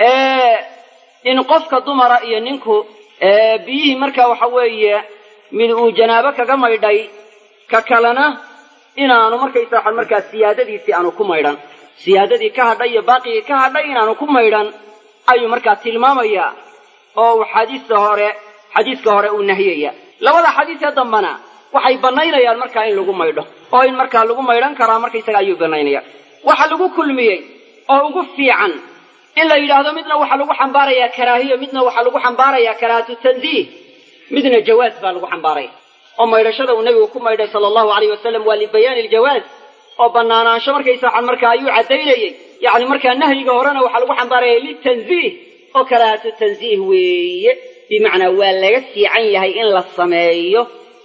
in qofka dumara iyo ninku biyihii marka waxa weeye mid uu janaabo kaga maydhay ka kalena inaanu markaysa markaa siyaadadiisii aanu ku maydhan siyaadadii ka hadhay iyo baaqigii ka hadhay inaanu ku maydhan ayuu markaa tilmaamayaa oo uu xadiista hore xadiiska hore uu nahiyaya labada xadiisee dambana waxay bannaynayaan markaa in lagu maydho oo in markaa lagu maydhan karaa markaysaga ayuu bannaynaya waxa lagu kulmiyey oo ugu fiican in la yidhaahdo midna waxaa lagu xambaarayaa karaahiyo midna waxaa lagu xambaarayaa karaahatu tanziih midna jawaaz baa lagu xambaaraya oo maydhashada uu nebigu ku maydhay sala allahu alayh wasalam waa libayaani iljawaaz oo bannaanaansho markaysa markaa ayuu caddaynayey yacni markaa nahyiga horena waxaa lagu xambaaraya litanziih oo karaahatu tanziih weeye bimacnaa waa laga fiican yahay in la sameeyo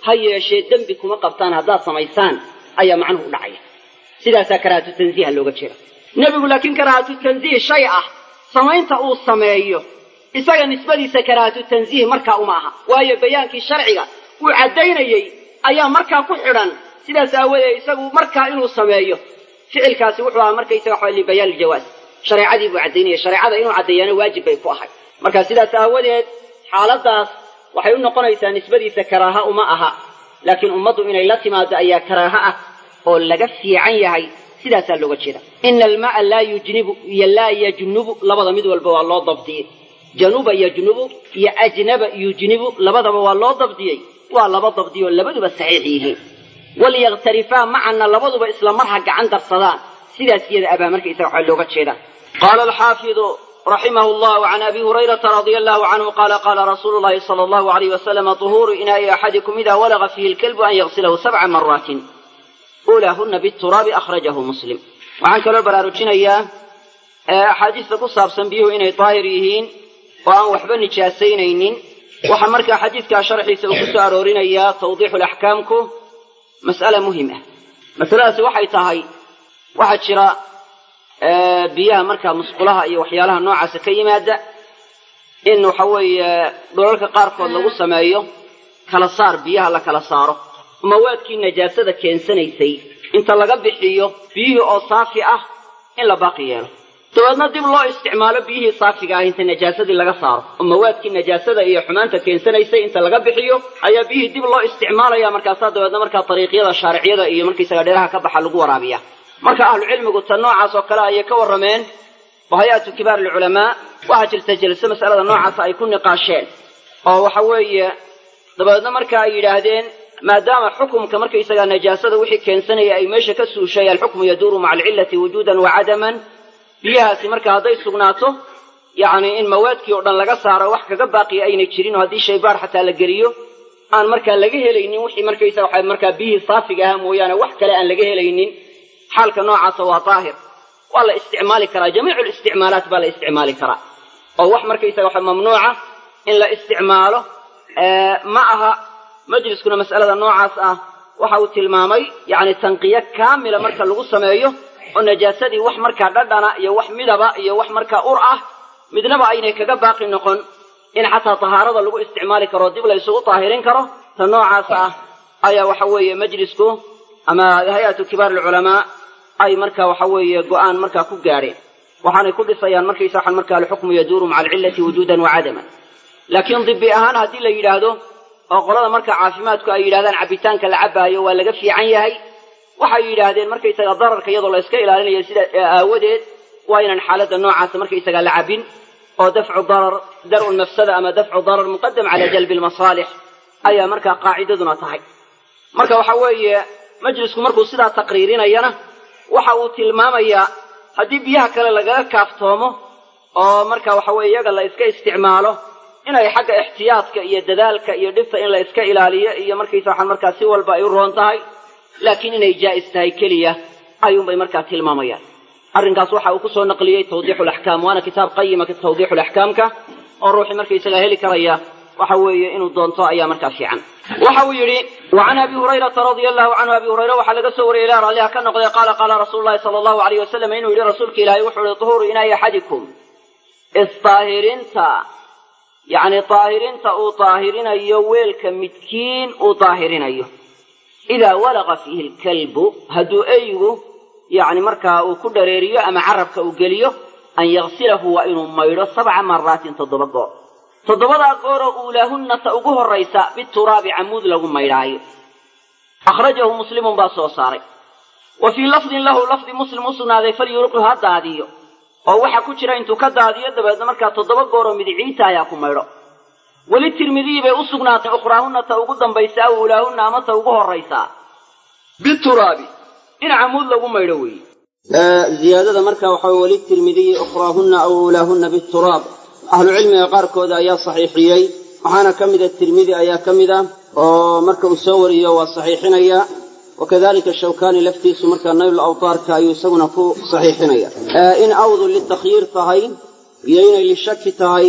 ha yeeshee dembi kuma qabtaan haddaad samaysaan ayaa macnuhu u dhacaya sidaasaa karaahatu tanziiha looga jeeda nebigu laakiin karaahatu tanziih shay ah samaynta uu sameeyo isaga nisbadiisa karaahatu tanziih markaa uma aha waayo bayaankii sharciga uu caddaynayey ayaa markaa ku xidhan sidaas aawadeed isagu markaa inuu sameeyo ficilkaasi wuxuu ahaa markaysaga waxa libayaan iljawaaz shareecadii buu caddaynaya shareecada inuu caddeeyana waajib bay ku ahay marka sidaas aawadeed xaaladaas waxay u noqonaysaa nisbadiisa karaaha uma aha laakiin ummaddu inay la timaado ayaa karaaha ah oo laga fiican yahay sidaasaa looga jeeda ina alma'a laa yujnibu iyo laa yajnubu labada mid walba waa loo dabdiyey januba yajnubu iyo ajnaba yujnibu labadaba waa loo dabdiyey waa laba dabdiyo labaduba saxiix yihiin walyakhtarifaa macana labaduba isla mar ha gacan darsadaan sidaas iyada abaa markaysaga waxaa looga jeeda qaala alxaafidu raximah llah can abi hurayrata radia allahu canhu qaala qaala rasuulu llahi sala allahu alayh wasalama tuhuuru inaa'i axadikum ida walaga fiihi lkalbu an yaghsilahu sabca maraatin ulaahuna bituraabi akhrajahu muslim waxaan kaloo baraarujinayaa axaadiista ku saabsan biyuhu inay daahir yihiin oo aan waxba nijaasaynaynin waxaa markaa xadiidkaa sharxiisa uu ku soo aroorinayaa tawdiixu laxkaamku mas'ala muhim ah masaladaasi waxay tahay waxaa jira biyaha markaa musqulaha iyo waxyaalaha noocaasa ka yimaada in waxa weeye dhulalka qaarkood lagu sameeyo kala saar biyaha la kala saaro mawaadkii najaasada keensanaysay inta laga bixiyo biyihii oo saafi ah in la baaqi yeelo dabeedna dib loo isticmaalo biyihii saafiga ah inta najaasadii laga saaro oo mawaadkii najaasada iyo xumaanta keensanaysay inta laga bixiyo ayaa biyihii dib loo isticmaalaya markaasaa dabeedna markaa dariiqyada shaariciyada iyo markaysaga dheeraha ka baxa lagu waraabiya marka ahlucilmigu tan noocaas oo kale ayay ka warrameen oo hay-atu kibaar alculamaa waxaa jirta jelso mas'alada noocaasa ay ku niqaasheen oo waxa weeye dabeedna marka ay yidhaahdeen maadaama xukumka markaysagaa najaasada wixii keensanaya ay meesha ka suushay alxukmu yaduuru maca alcillati wujuudan wa cadaman biyahaasi marka hadday sugnaato yacni in mawaadkii oo dhan laga saaro wax kaga baaqiya aynay jirin oo haddii shaybaar xataa la geliyo aan markaa laga helaynin wixii markaysaga waxa markaa biyihii saafiga ahaa mooyaane wax kale aan laga helaynin xaalka noocaasa waa daahir waa la isticmaali karaa jamiicu listicmaalaat baa la isticmaali karaa oo wax markaysaga waxa mamnuuca in la isticmaalo ma aha majliskuna mas'alada noocaas ah waxa uu tilmaamay yacni tanqiyo kaamila marka lagu sameeyo oo najaasadii wax markaa dhadhana iyo wax midaba iyo wax markaa ur ah midnaba aynay kaga baaqi noqon in xataa tahaarada lagu isticmaali karo dib la isugu taahirin karo ta noocaas ah ayaa waxa weeye majlisku ama hay-atu kibaar alculamaa ay marka waxa weeye go'aan markaa ku gaadheen waxaanay ku dhisayaan markaysa waxan markaa alxukmu yaduuru maca alcillati wujuudan wa cadaman laakiin dibi ahaan haddii la yidhaahdo oo qolada marka caafimaadku ay yidhahdaan cabbitaanka la cabbaayo waa laga fiican yahay waxay yidhaahdeen markaysaga dararka iyadoo la iska ilaalinayo sida aawadeed waa inaan xaaladda noocaasa markaysaga la cabbin oo dafcu darar dar'u lmafsada ama dafcu darar muqadam cala jalbi lmasaalix ayaa markaa qaacidaduna tahay marka waxa weeye majlisku markuu sidaa taqriirinayana waxa uu tilmaamayaa haddii biyaha kale lagaga kaaftoomo oo marka waxa weye iyaga la iska isticmaalo inay xagga ixtiyaadka iyo dadaalka iyo dhibta in la iska ilaaliyo iyo markaysa waxaan markaa si walba ay u roon tahay laakiin inay jaa'is tahay keliya ayuunbay markaa tilmaamayaan arrinkaas waxa uu kusoo naqliyey tawdiixu laxkaam waana kitaab qayima tawdiixu laxkaamka oo ruuxii markaysaga heli karaya waxa weeye inuu doonto ayaa markaa fiican waxa uu yidhi wa can abi hurayrata radia allahu canhu abi hurayre waxaa laga soo wariyay ilah ralliha ka noqday qaala qaala rasuulu llahi sala allahu alayh wasalam inuu yidhi rasuulka ilaahay wuxuu yihi duhuuru inaayi axadikum isdaahirinta yacni daahirinta uu daahirinayo weelka midkiin uu daahirinayo idaa walaqa fiihi lkalbu hadduu eygu yacni markaa uu ku dhareeriyo ama carabka uu geliyo an yaksilahu waa inuu maydho sabca maraatin toddoba goor toddobadaa gooroo uulaahunna ta ugu horraysa bituraabi camuud lagu maydhaayo akhrajahu muslimun baa soo saaray wa fii lafdin lahu lafdi muslim u sugnaaday falyuruqhu ha daadiyo oo waxaa ku jira intuu ka daadiyo dabeedna markaa toddoba gooroo midiciita ayaa ku maydho weli tirmidiyi bay u sugnaatay ukhraahunna ta ugu dambaysa aw uulaahunna ama ta ugu horraysaa bituraabi in camuud lagu maydho weeye ziyaadada marka waxaa weli tirmidiyi ukhraahunna aw uulaahunna bituraab ahlucilmiga qaarkooda ayaa saxiixiyey waxaana ka mida tirmidi ayaa ka mid ah oo marka uu soo wariyo waa saxiixinaya wakadalika shawkani laftiisu marka nayl awtaarka ayuu isaguna ku saxiixinaya in awdu litakhyiir tahay iyo inay lishaki tahay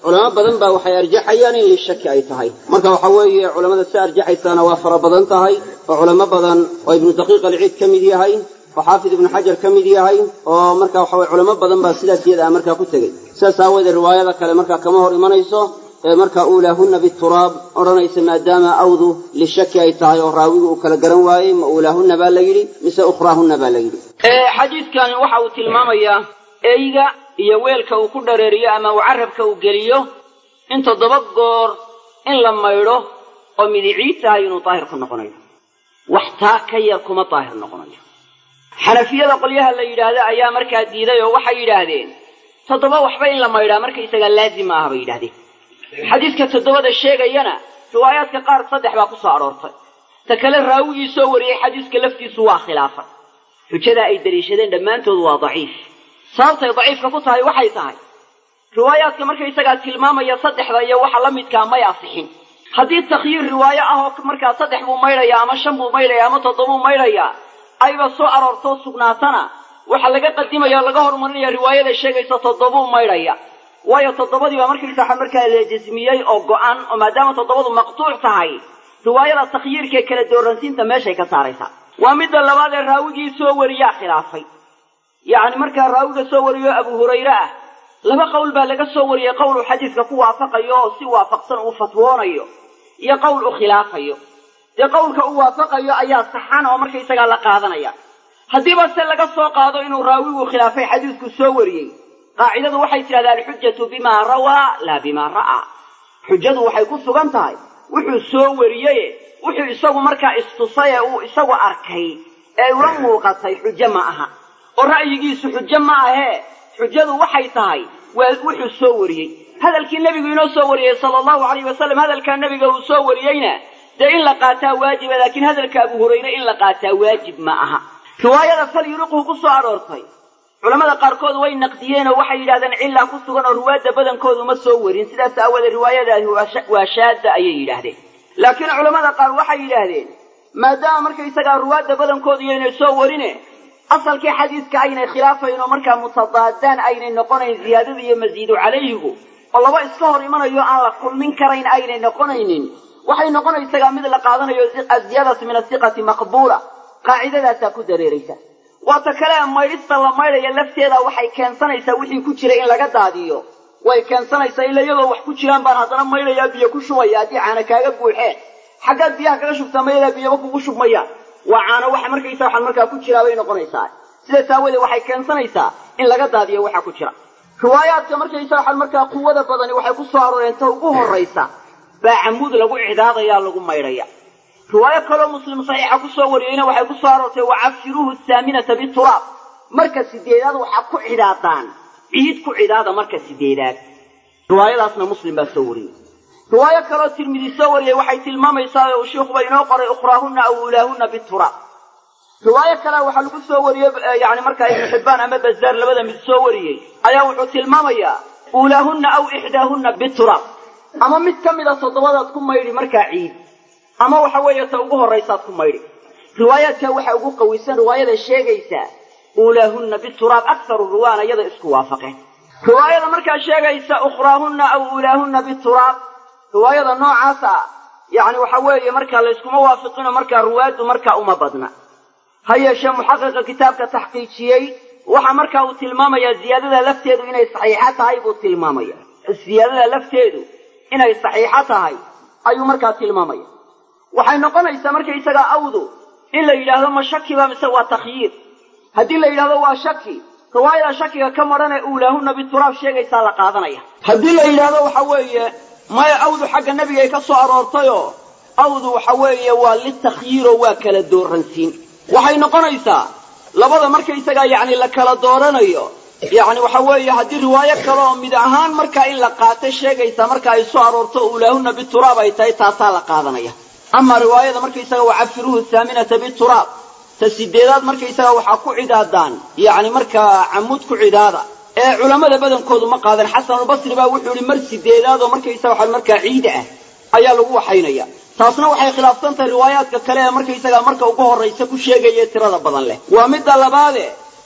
culamo badan baa waxay arjaxayaan in lishaki ay tahay marka waxa weeye culamada si arjaxaysaana waa fara badan tahay oo culamo badan oo ibnu daqiiq alciid ka mid yahay oo xaafid ibnu xajar ka mid yahay oo marka waxa weye culamo badan baa sidaas iyada ah markaa ku tegey sidaas aawoodee riwaayada kale markaa kama hor imanayso ee markaa uulaahunna bituraab odhanaysa maadaama awdu lishaki ay tahay oo raawigu uu kala garan waayey ma uulaahunna baa la yidhi mise ukhraahunna baa la yidhi xadiidkani waxa uu tilmaamayaa eyga iyo weelka uu ku dhareeriyo ama uu carabka uu geliyo in toddoba goor in la maydho oo midiciid tahay inuu daahir ku noqonayo wax taa ka yar kuma daahir noqonayo xanafiyada qolyaha la yidhaahdo ayaa markaa diiday oo waxay yidhaahdeen toddoba waxba in la maydhaa markaysagaa laazim ma aha bay yidhahdeen xadiidka toddobada sheegayana riwaayaadka qaar saddex baa ku soo aroortay ta kale raawigii soo wariyey xadiiska laftiisu waa khilaafay xujada ay daliishadeen dhammaantood waa daciif sababtay daciifka ku tahay waxay tahay riwaayaadka markaysagaa tilmaamaya saddexda iyo waxa la midkaa may asixin haddii takhyiir riwaayo ah oo markaa saddex buu maydhayaa ama shan buu maydhayaa ama toddobuu maydhayaa ayba soo aroortoo sugnaatana waxaa laga qadimaya o laga horumarinaya riwaayada sheegaysa toddobuu maydhaya waayo toddobadiibaa markaysa waxa markaa la jasmiyey oo go-an oo maadaama toddobadu maqtuuc tahay riwaayada takhyiirka ee kala dooransiinta meeshay ka saaraysaa waa midda labaad ee raawigii soo wariyaa khilaafay yacni markaa raawiga soo wariyo abu hurayre ah laba qowl baa laga soo wariyey qowl uu xadiiska ku waafaqayo oo si waafaqsan uu fatwoonayo iyo qowl uu khilaafayo dee qowlka uu waafaqayo ayaa saxan oo markaysagaa la qaadanaya haddiiba se laga soo qaado inuu raawigu khilaafay xadiisku soo wariyey qaacidadu waxay tidhahdaa alxujatu bimaa rawaa laa bimaa ra'aa xujadu waxay ku sugan tahay wuxuu soo wariyeye wuxuu isagu markaa istusay ee uu isagu arkay ee ula muuqatay xujo ma aha oo ra'yigiisu xujo ma ahee xujadu waxay tahay waa wuxuu soo wariyey hadalkii nebigu inoo soo wariyey sala allahu alayh wasalam hadalkaa nebiga uu soo wariyeyna dee in la qaataa waajiba laakiin hadalka abu hurayre in la qaataa waajib ma aha riwaayada fal yuriqhu ku soo aroortay culamada qaarkood way naqdiyeen oo waxay yidhahdeen cillaa ku sugan oo ruwaadda badankoodu ma soo warin sidaas aawoodee riwaayadaasi waa shaadda ayay yidhaahdeen laakiin culamada qaar waxay yidhaahdeen maadaama markaysagaa ruwaadda badankoodu yaynay soo warine asalkii xadiiska aynay khilaafayn oo markaa mutadaadaan aynay noqonayn ziyaadada iyo masiidu calayhigu oo laba iska hor imanayo aan la kulmin karayn aynay noqonaynin waxay noqonaysagaa mid la qaadanayo aziyaadatu min asiqati maqbuula qaacidadaasaa ku dareeraysa waata kale maydhista la maydhaya lafteeda waxay keensanaysaa wixii ku jira in laga daadiyo way keensanaysaa ila iyadoo wax ku jiraan baan haddana maydhayaa biyo ku shubaya haddii caana kaaga buuxeen xaggaad biyaha kaga shubtaa mayadaa biyaba kugu shubmayaan waa caano waxa markaysa waxaan markaa ku jiraa bay noqonaysaa sidaas aawoodee waxay keensanaysaa in laga daadiyo waxa ku jira riwaayaadka markaysa waxaan markaa quwada badani waxay ku soo arooreen ta ugu horraysa baa camuud lagu cidhaadayaa lagu maydhaya riwaayo kaloo muslim saxiixa ku soo wariyeyna waxay ku soo aroortay wacafiruuhu thaaminata bituraab marka sideedaad waxaa ku cidhaadaan ciid ku cidhaada marka sideedaad riwaayadaasna muslim baa soo wariyey riwaayo kaloo tirmidi soo wariyey waxay tilmaamaysaa oo uu sheikuba inoo qoray ukhraahunna aw ulaahunna bituraab riwaayo kale waxaa lagu soo wariyey yani markaa ibnu xibbaan ama bazaar labada mid soo wariyey ayaa wuxuu tilmaamayaa uulaahunna aw ixdaahunna bituraab ama mid ka mida toddobadaad ku maydhi markaa ciid ama waxa weeye ta ugu horraysaad ku maydhi riwaayaadka waxaa ugu qawisan riwaayada sheegaysaa uulaahunna bituraab akharu riwaana iyada isku waafaqeen riwaayada markaa sheegaysa ukhraahunna aw uulaahunna bituraab riwaayada noocaas ah yacni waxa weeye markaa layskuma waafiqino markaa ruwaaddu markaa uma badna ha yeeshee muxaqiqa kitaabka taxqiijiyey waxa markaa uu tilmaamayaa ziyaadada lafteedu inay saxiixo tahay buu tilmaamaya ziyaadada lafteedu inay saxiixo tahay ayuu markaa tilmaamaya waxay noqonaysaa markaysagaa awdu in la yidhaahdo ma shakiba mise waa takhyiir haddii la yidhahdo waa shaki riwaayada shakiga ka madhan ee uulaahunna bituraab sheegaysaa la qaadanaya haddii la yidhaahdo waxa weeye maya awdu xagga nebigay ka soo aroortayoo awdu waxa weeye waa litakhyiiroo waa kala dooransiin waxay noqonaysaa labada markaysagaa yacni la kala dooranayo yacni waxa weeye haddii riwaayo kale oo mid ahaan markaa in la qaato sheegaysa marka ay soo aroorto uulaahunna bituraab ay tahay taasaa la qaadanaya ama riwaayada markaysaga wacafiruuhu thaaminata bituraab ta sideedaad markaysaga waxaa ku cidaadaan yacni markaa camuud ku cidaada ee culammada badankoodu ma qaadan xasanulbasri baa wuxuu yihi mar sideedaad oo markaysaga waxa markaa ciida ah ayaa lagu waxaynaya taasna waxay khilaafsan tahay riwaayaadka kale ee markaysaga marka ugu horraysa ku sheegaya tirada badan leh waa midda labaade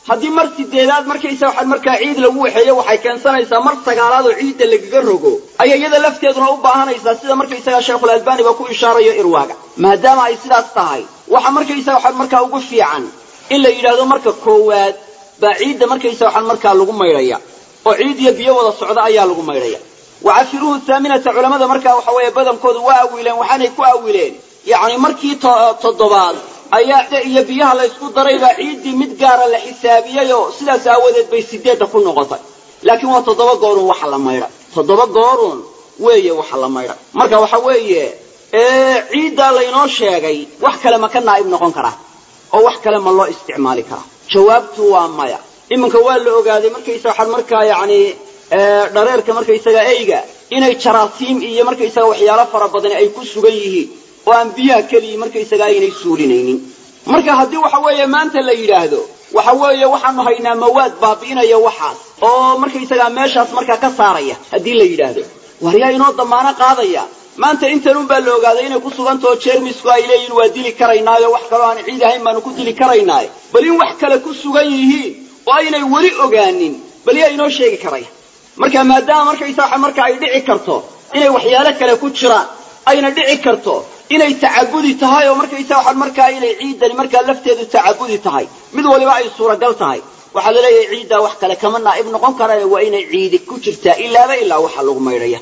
haddii mar sideedaad markaysa waxaan markaa ciid lagu waxeeyo waxay keensanaysaa mar sagaalaad oo ciidda lagaga rogo ayay iyada lafteeduna u baahanaysaa sida markaysaga sheekhul albaani ba ku ishaarayo irwaaga maadaama ay sidaas tahay waxa markaysa waxaan markaa ugu fiican in la yidhaahdo marka koowaad baa ciidda markaysa waxaan markaa lagu maydhaya oo ciid iyo biyo wada socda ayaa lagu maydhaya wacafiruhu thaaminata culamada markaa waxa weeye badankoodu waa awileen waxaanay ku awileen yacni markii toddobaad ayaa iyo biyaha la ysku daray baa ciiddii mid gaara la xisaabiyey oo sidaas aawadeed bay sideedda ku noqotay laakiin waa toddoba goorun waxa la maydha toddoba goorun weeye waxa la maydha marka waxa weeye ciiddaa laynoo sheegay wax kale ma ka naa'ib noqon karaa oo wax kale ma loo isticmaali karaa jawaabtu waa maya iminka waa la ogaaday markaysa waxaan markaa yacni dhareerka markaysaga eyga inay jaraasiim iyo markaysaga waxyaalo fara badani ay ku sugan yihiin oo aan biyaha keligii markaysaga aynay suulinaynin marka haddii waxa weeye maanta la yidhaahdo waxa weeye waxaanu haynaa mawaad baabi'inaya waxaas oo markaysagaa meeshaas markaa ka saaraya haddii la yidhaahdo waryaa inoo damaano qaadaya maanta intanun baa la ogaaday inay ku sugantao jeermisku ay leeyihin waa dili karaynaayo wax kaloo aan ciid ahayn baanu ku dili karaynaayo bal in wax kale ku sugan yihiin oo aynay weli ogaanin bal yaa inoo sheegi karaya marka maadaama markaysa waxa marka ay dhici karto inay waxyaalo kale ku jiraan ayna dhici karto inay tacabudi tahay oo markaysa waxaan markaa inay ciiddani markaa lafteedu tacabudi tahay mid waliba ay suuragal tahay waxaa la leeyahay ciiddaa wax kale kama naa'ib noqon karaayo waa inay ciidi ku jirtaa ilaaba ilaa waxa lagu maydhaya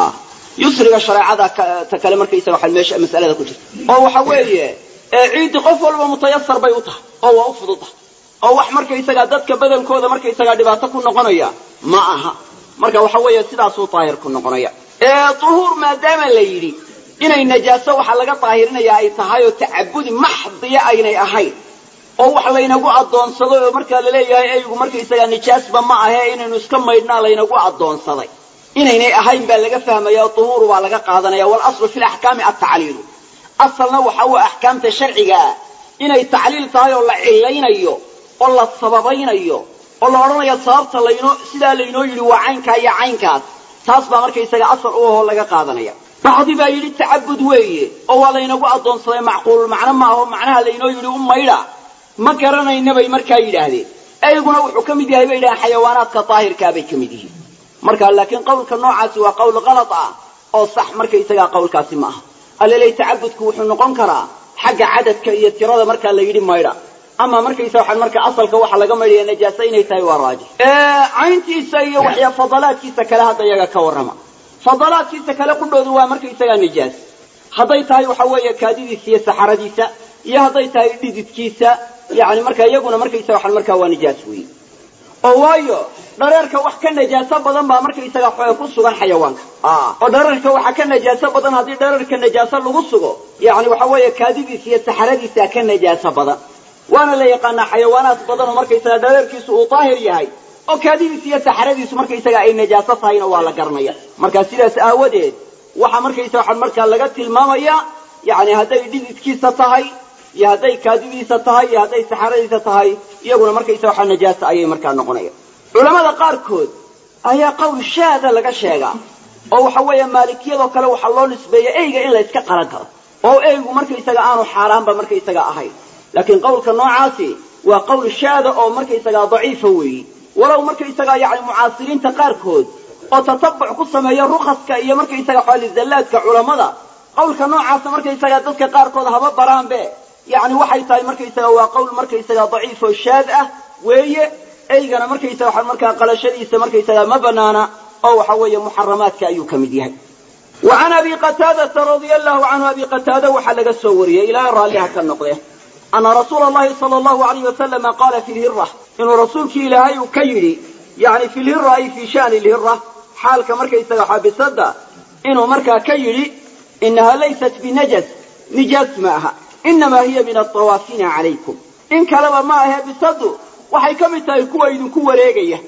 yusriga shareecada ta kale markaysaga waxaa meesha masalada ku jirta oo waxa weeye ciiddi qof walba mutayasar bay u tahay oo waa u fududahay oo wax markaysagaa dadka badankooda markaysagaa dhibaato ku noqonaya ma aha marka waxa weeye sidaasuu daahir ku noqonaya duhuur maadaama la yidhi inay najaaso waxa laga daahirinaya ay tahay oo tacabudi maxdiya aynay ahayn oo wax laynagu addoonsado oo markaa laleeyahay eygu markaysagaa nijaasba ma ahe inaynu iska maydhnaa laynagu addoonsaday inaynay ahayn baa laga fahmaya o duhuur baa laga qaadanaya walaslu fi laxkaami altacliilu asalna waxa uu axkaamta sharciga ah inay tacliil tahay oo la cilaynayo oo la sababaynayo oo la odhanayo sababta laynoo sidaa laynoo yidhi waa caynkaa iyo caynkaas taas baa markaysaga asal u ahoo laga qaadanaya bacdi baa yidhi tacabud weeye oo waa laynagu addoonsaday macquulul macno ma aho macnaha laynoo yidhi u maydha ma garanayna bay markaa yidhaahdeen eyguna wuxuu ka mid yahay bay yidhahdeen xayawaanaadka daahirkaa bay ka mid yihiin marka laakiin qawlka noocaasi waa qawl kalad ah oo sax markaysagaa qawlkaasi ma aha aleley tacabudku wuxuu noqon karaa xagga cadadka iyo tirada markaa la yidhi maydha ama markaysa waxaan marka asalka waxa laga maydhaya najaasa inay tahay waa raajix cayntiisa iyo waxyaa fadalaadkiisa kale hadda iyaga ka warrama fadalaadkiisa kale qudhoodu waa markaysagaa nijaas hadday tahay waxa weeye kaadidiisa iyo saxaradiisa iyo hadday tahay dhididkiisa yani marka iyaguna markaysa waxaan markaa waa nijaas weeye oo waayo dhareerka wax ka najaaso badan baa markaysaga ku sugan xayawaanka oo dhareerka waxa ka najaaso badan haddii dhareerka najaaso lagu sugo yani waxa weeye kaadidiisa iyo saxaradiisa ka najaaso badan waana la yaqaanaa xayawaanaad badan oo markaysaga dhareerkiisu uu daahir yahay oo kaadidiisa iyo saxaradiisu markaysaga ay najaaso tahayna waa la garanaya marka sidaas aawadeed waxa markaysa waxaa markaa laga tilmaamaya yani hadday dhididkiisa tahay iyo hadday kaadidiisa tahay iyo hadday saxaradiisa tahay iyaguna markaysa waxaa najaasa ayay markaa noqonaya culamada qaarkood ayaa qowl shaada laga sheegaa oo waxa weeye maalikiyadoo kale waxaa loo nisbeeya eyga in la yska qalan karo oo eygu markaysaga aanu xaaraanba markaysaga ahayn laakiin qowlka noocaasi waa qowl shaada oo markaysagaa daciifa weeyi walow markaysagaa yani mucaasiriinta qaarkood oo tatabuc ku sameeya rukaska iyo markaysaga xoolizallaadka culammada qowlka noocaasa markaysagaa dadka qaarkood haba baraanbe yani waxay tahay markaysaga waa qowl markaysaga daciif oo shaad ah weeye eygana markaysa waxa markaa qalashadiisa markaysaga ma banaana oo waxa weeye muxaramaadka ayuu ka mid yahay wa can abi qataadata radia allahu canhu abi qataada waxaa laga soo wariyey ilaahay raalliha ka noqde ana rasuula allahi sala allahu alayh wasalama qaala fi lhira inuu rasuulkii ilaahay uu ka yidhi yani fi lhira ay fi shani lhira xaalka markaysaga xaabisada inuu markaa ka yidhi inaha laysat binajas nijaas ma aha inamaa hiya min atawaafina calaykum in kaleba ma ahe bisadu waxay ka mid tahay kuwa idinku wareegaya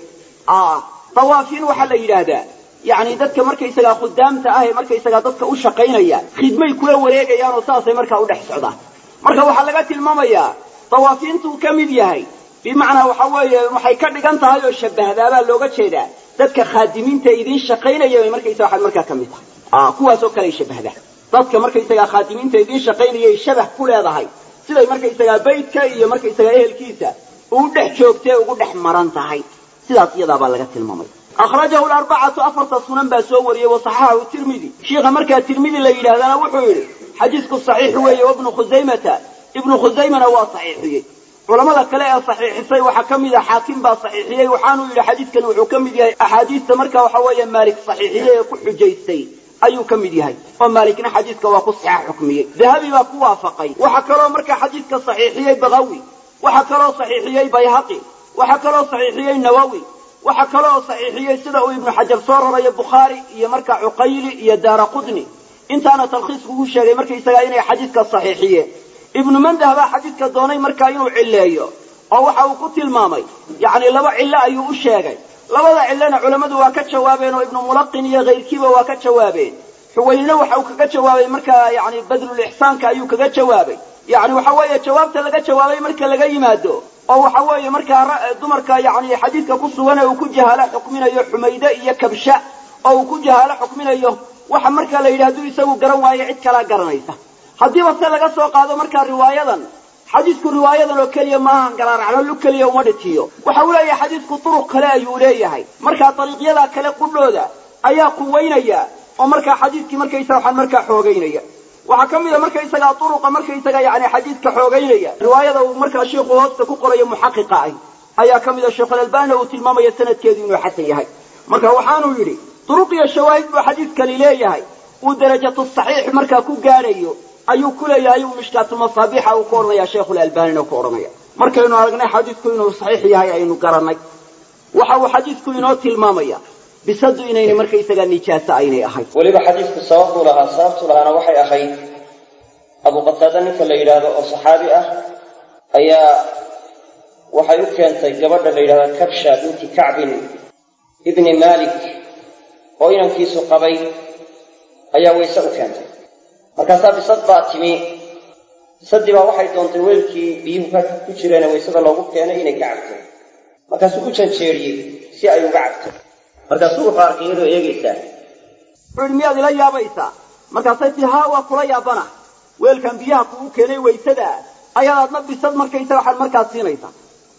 tawaafiin waxaa la yidhaahdaa yani dadka markaysagaa khudaamta ah ee markaysagaa dadka u shaqaynaya khidmay kula wareegayaan oo saasay markaa udhex socdaan marka waxaa laga tilmaamayaa tawaafiintuu ka mid yahay bimacnaa waxa weeye waxay ka dhigan tahay oo shabahdaabaa looga jeedaa dadka khaadimiinta idiin shaqaynaya bay markaysa waxaad markaa ka mid tahay kuwaasoo kale ay shabahdaa dadka markaysagaa khaadimiinta idiin shaqaynayay shabah ku leedahay siday markaysagaa baydka iyo markaysagaa ehelkiisa uu dhex joogtay ugu dhex maran tahay sidaas iyadaabaa laga tilmaamay akhrajahu larbacatu afarta sunan baa soo wariyey wa saxaxahu tirmidi shiikha markaa tirmidi la yidhahdana wuxuu yidhi xadiisku saxiix weeye wabnu khusaymata ibnu khusaymana waa saxiixiyey culamada kale ee saxiixisay waxaa ka mid a xaakim baa saxiixiyey waxaanuu yidhi xadiidkan wuxuu ka mid yahay axaadiista marka waxa weeye maalik saxiixiyey ee ku xujaystay ayuu ka mid yahay oo maalikna xadiidka waa ku saxa xukmiyey dahabi baa ku waafaqay waxaa kaloo markaa xadiidka saxiixiyey bakawi waxaa kaloo saxiixiyey bayhaqi waxaa kaloo saxiixiyey nawowi waxaa kaloo saxiixiyey sida uu ibnu xajar soo rarayo bukhaari iyo markaa cuqayli iyo daara qudni intaana talkhiisku ku sheegay markaysagaa inay xadiidka saxiixiyeen ibnu mandah baa xadiidka doonay markaa inuu cilleeyo oo waxa uu ku tilmaamay yacni laba cillo ayuu u sheegay labada cillona culammadu waa ka jawaabeen oo ibnu mulaqin iyo kayrkiiba waa ka jawaabeen xuwaynina waxa uu kaga jawaabay markaa yani badlulixsaanka ayuu kaga jawaabay yani waxa weeye jawaabta laga jawaabay marka laga yimaado oo waxa weeye markaa dumarka yani xadiidka ku sugan ee uu ku jahaalo xukminayo xumayde iyo kabsha oo uu ku jahaalo xukminayo waxa markaa la yidhi hadduu isagu garan waayo cid kalaa garanaysa haddiiba se laga soo qaado markaa riwaayadan xadiidku riwaayadan oo keliya maahan garaaraclo lu keliya uma dhitiyo waxa uu leeyahay xadiidku turuq kale ayuu leeyahay markaa dariiqyadaa kale qudhooda ayaa quwaynaya oo markaa xadiidkii markaysaga waxaan markaa xoogaynaya waxaa ka mid a markaysagaa turuqa markaysaga yani xadiidka xoogaynaya riwaayada uu markaa sheikhu hoosta ku qorayo muxaqiqa ah ayaa ka mid a sheikhulalbaanina uu tilmaamaya sanadkeedu inuu xasan yahay marka waxaanuu yidhi turuq iyo shawaahid buu xadiidkani leeyahay uu darajatu saxiix markaa ku gaadhayo ayuu ku leeyahay uu mishkaatulmasaabiixa uu ku odhanaya sheikhulalbaanina ku odhanaya markaynu aragnay xadiidku inuu saxiix yahay aynu garannay waxa uu xadiidku inoo tilmaamaya bisadu inayna markaysagaa nijaaso aynay ahayn weliba xadiidku sababtuu lahaa sababtuu lahaana waxay ahayd abu qataada ninka la yidhaahdo oo saxaabi ah ayaa waxay u keentay gabadha la yidhahda kabsha binti kacbin ibni malik oo inankiisu qabay ayaa wayse u keentay markaasaa bisad baa timi bisadii baa waxay doontay weelkii biyuhu ku jireene waysada loogu keenay inay ka cabto markaasuu u janjeeriyey si ay uga cabto markaasuu wuxuu arkay iyadoo eegaysaa wuxuu yidhi miyaad ila yaabaysaa markaasay tii haa waa kula yaabana weelkan biyaha kugu keenay waysada ayaad adna bisad markaysa waxaad markaas siinaysaa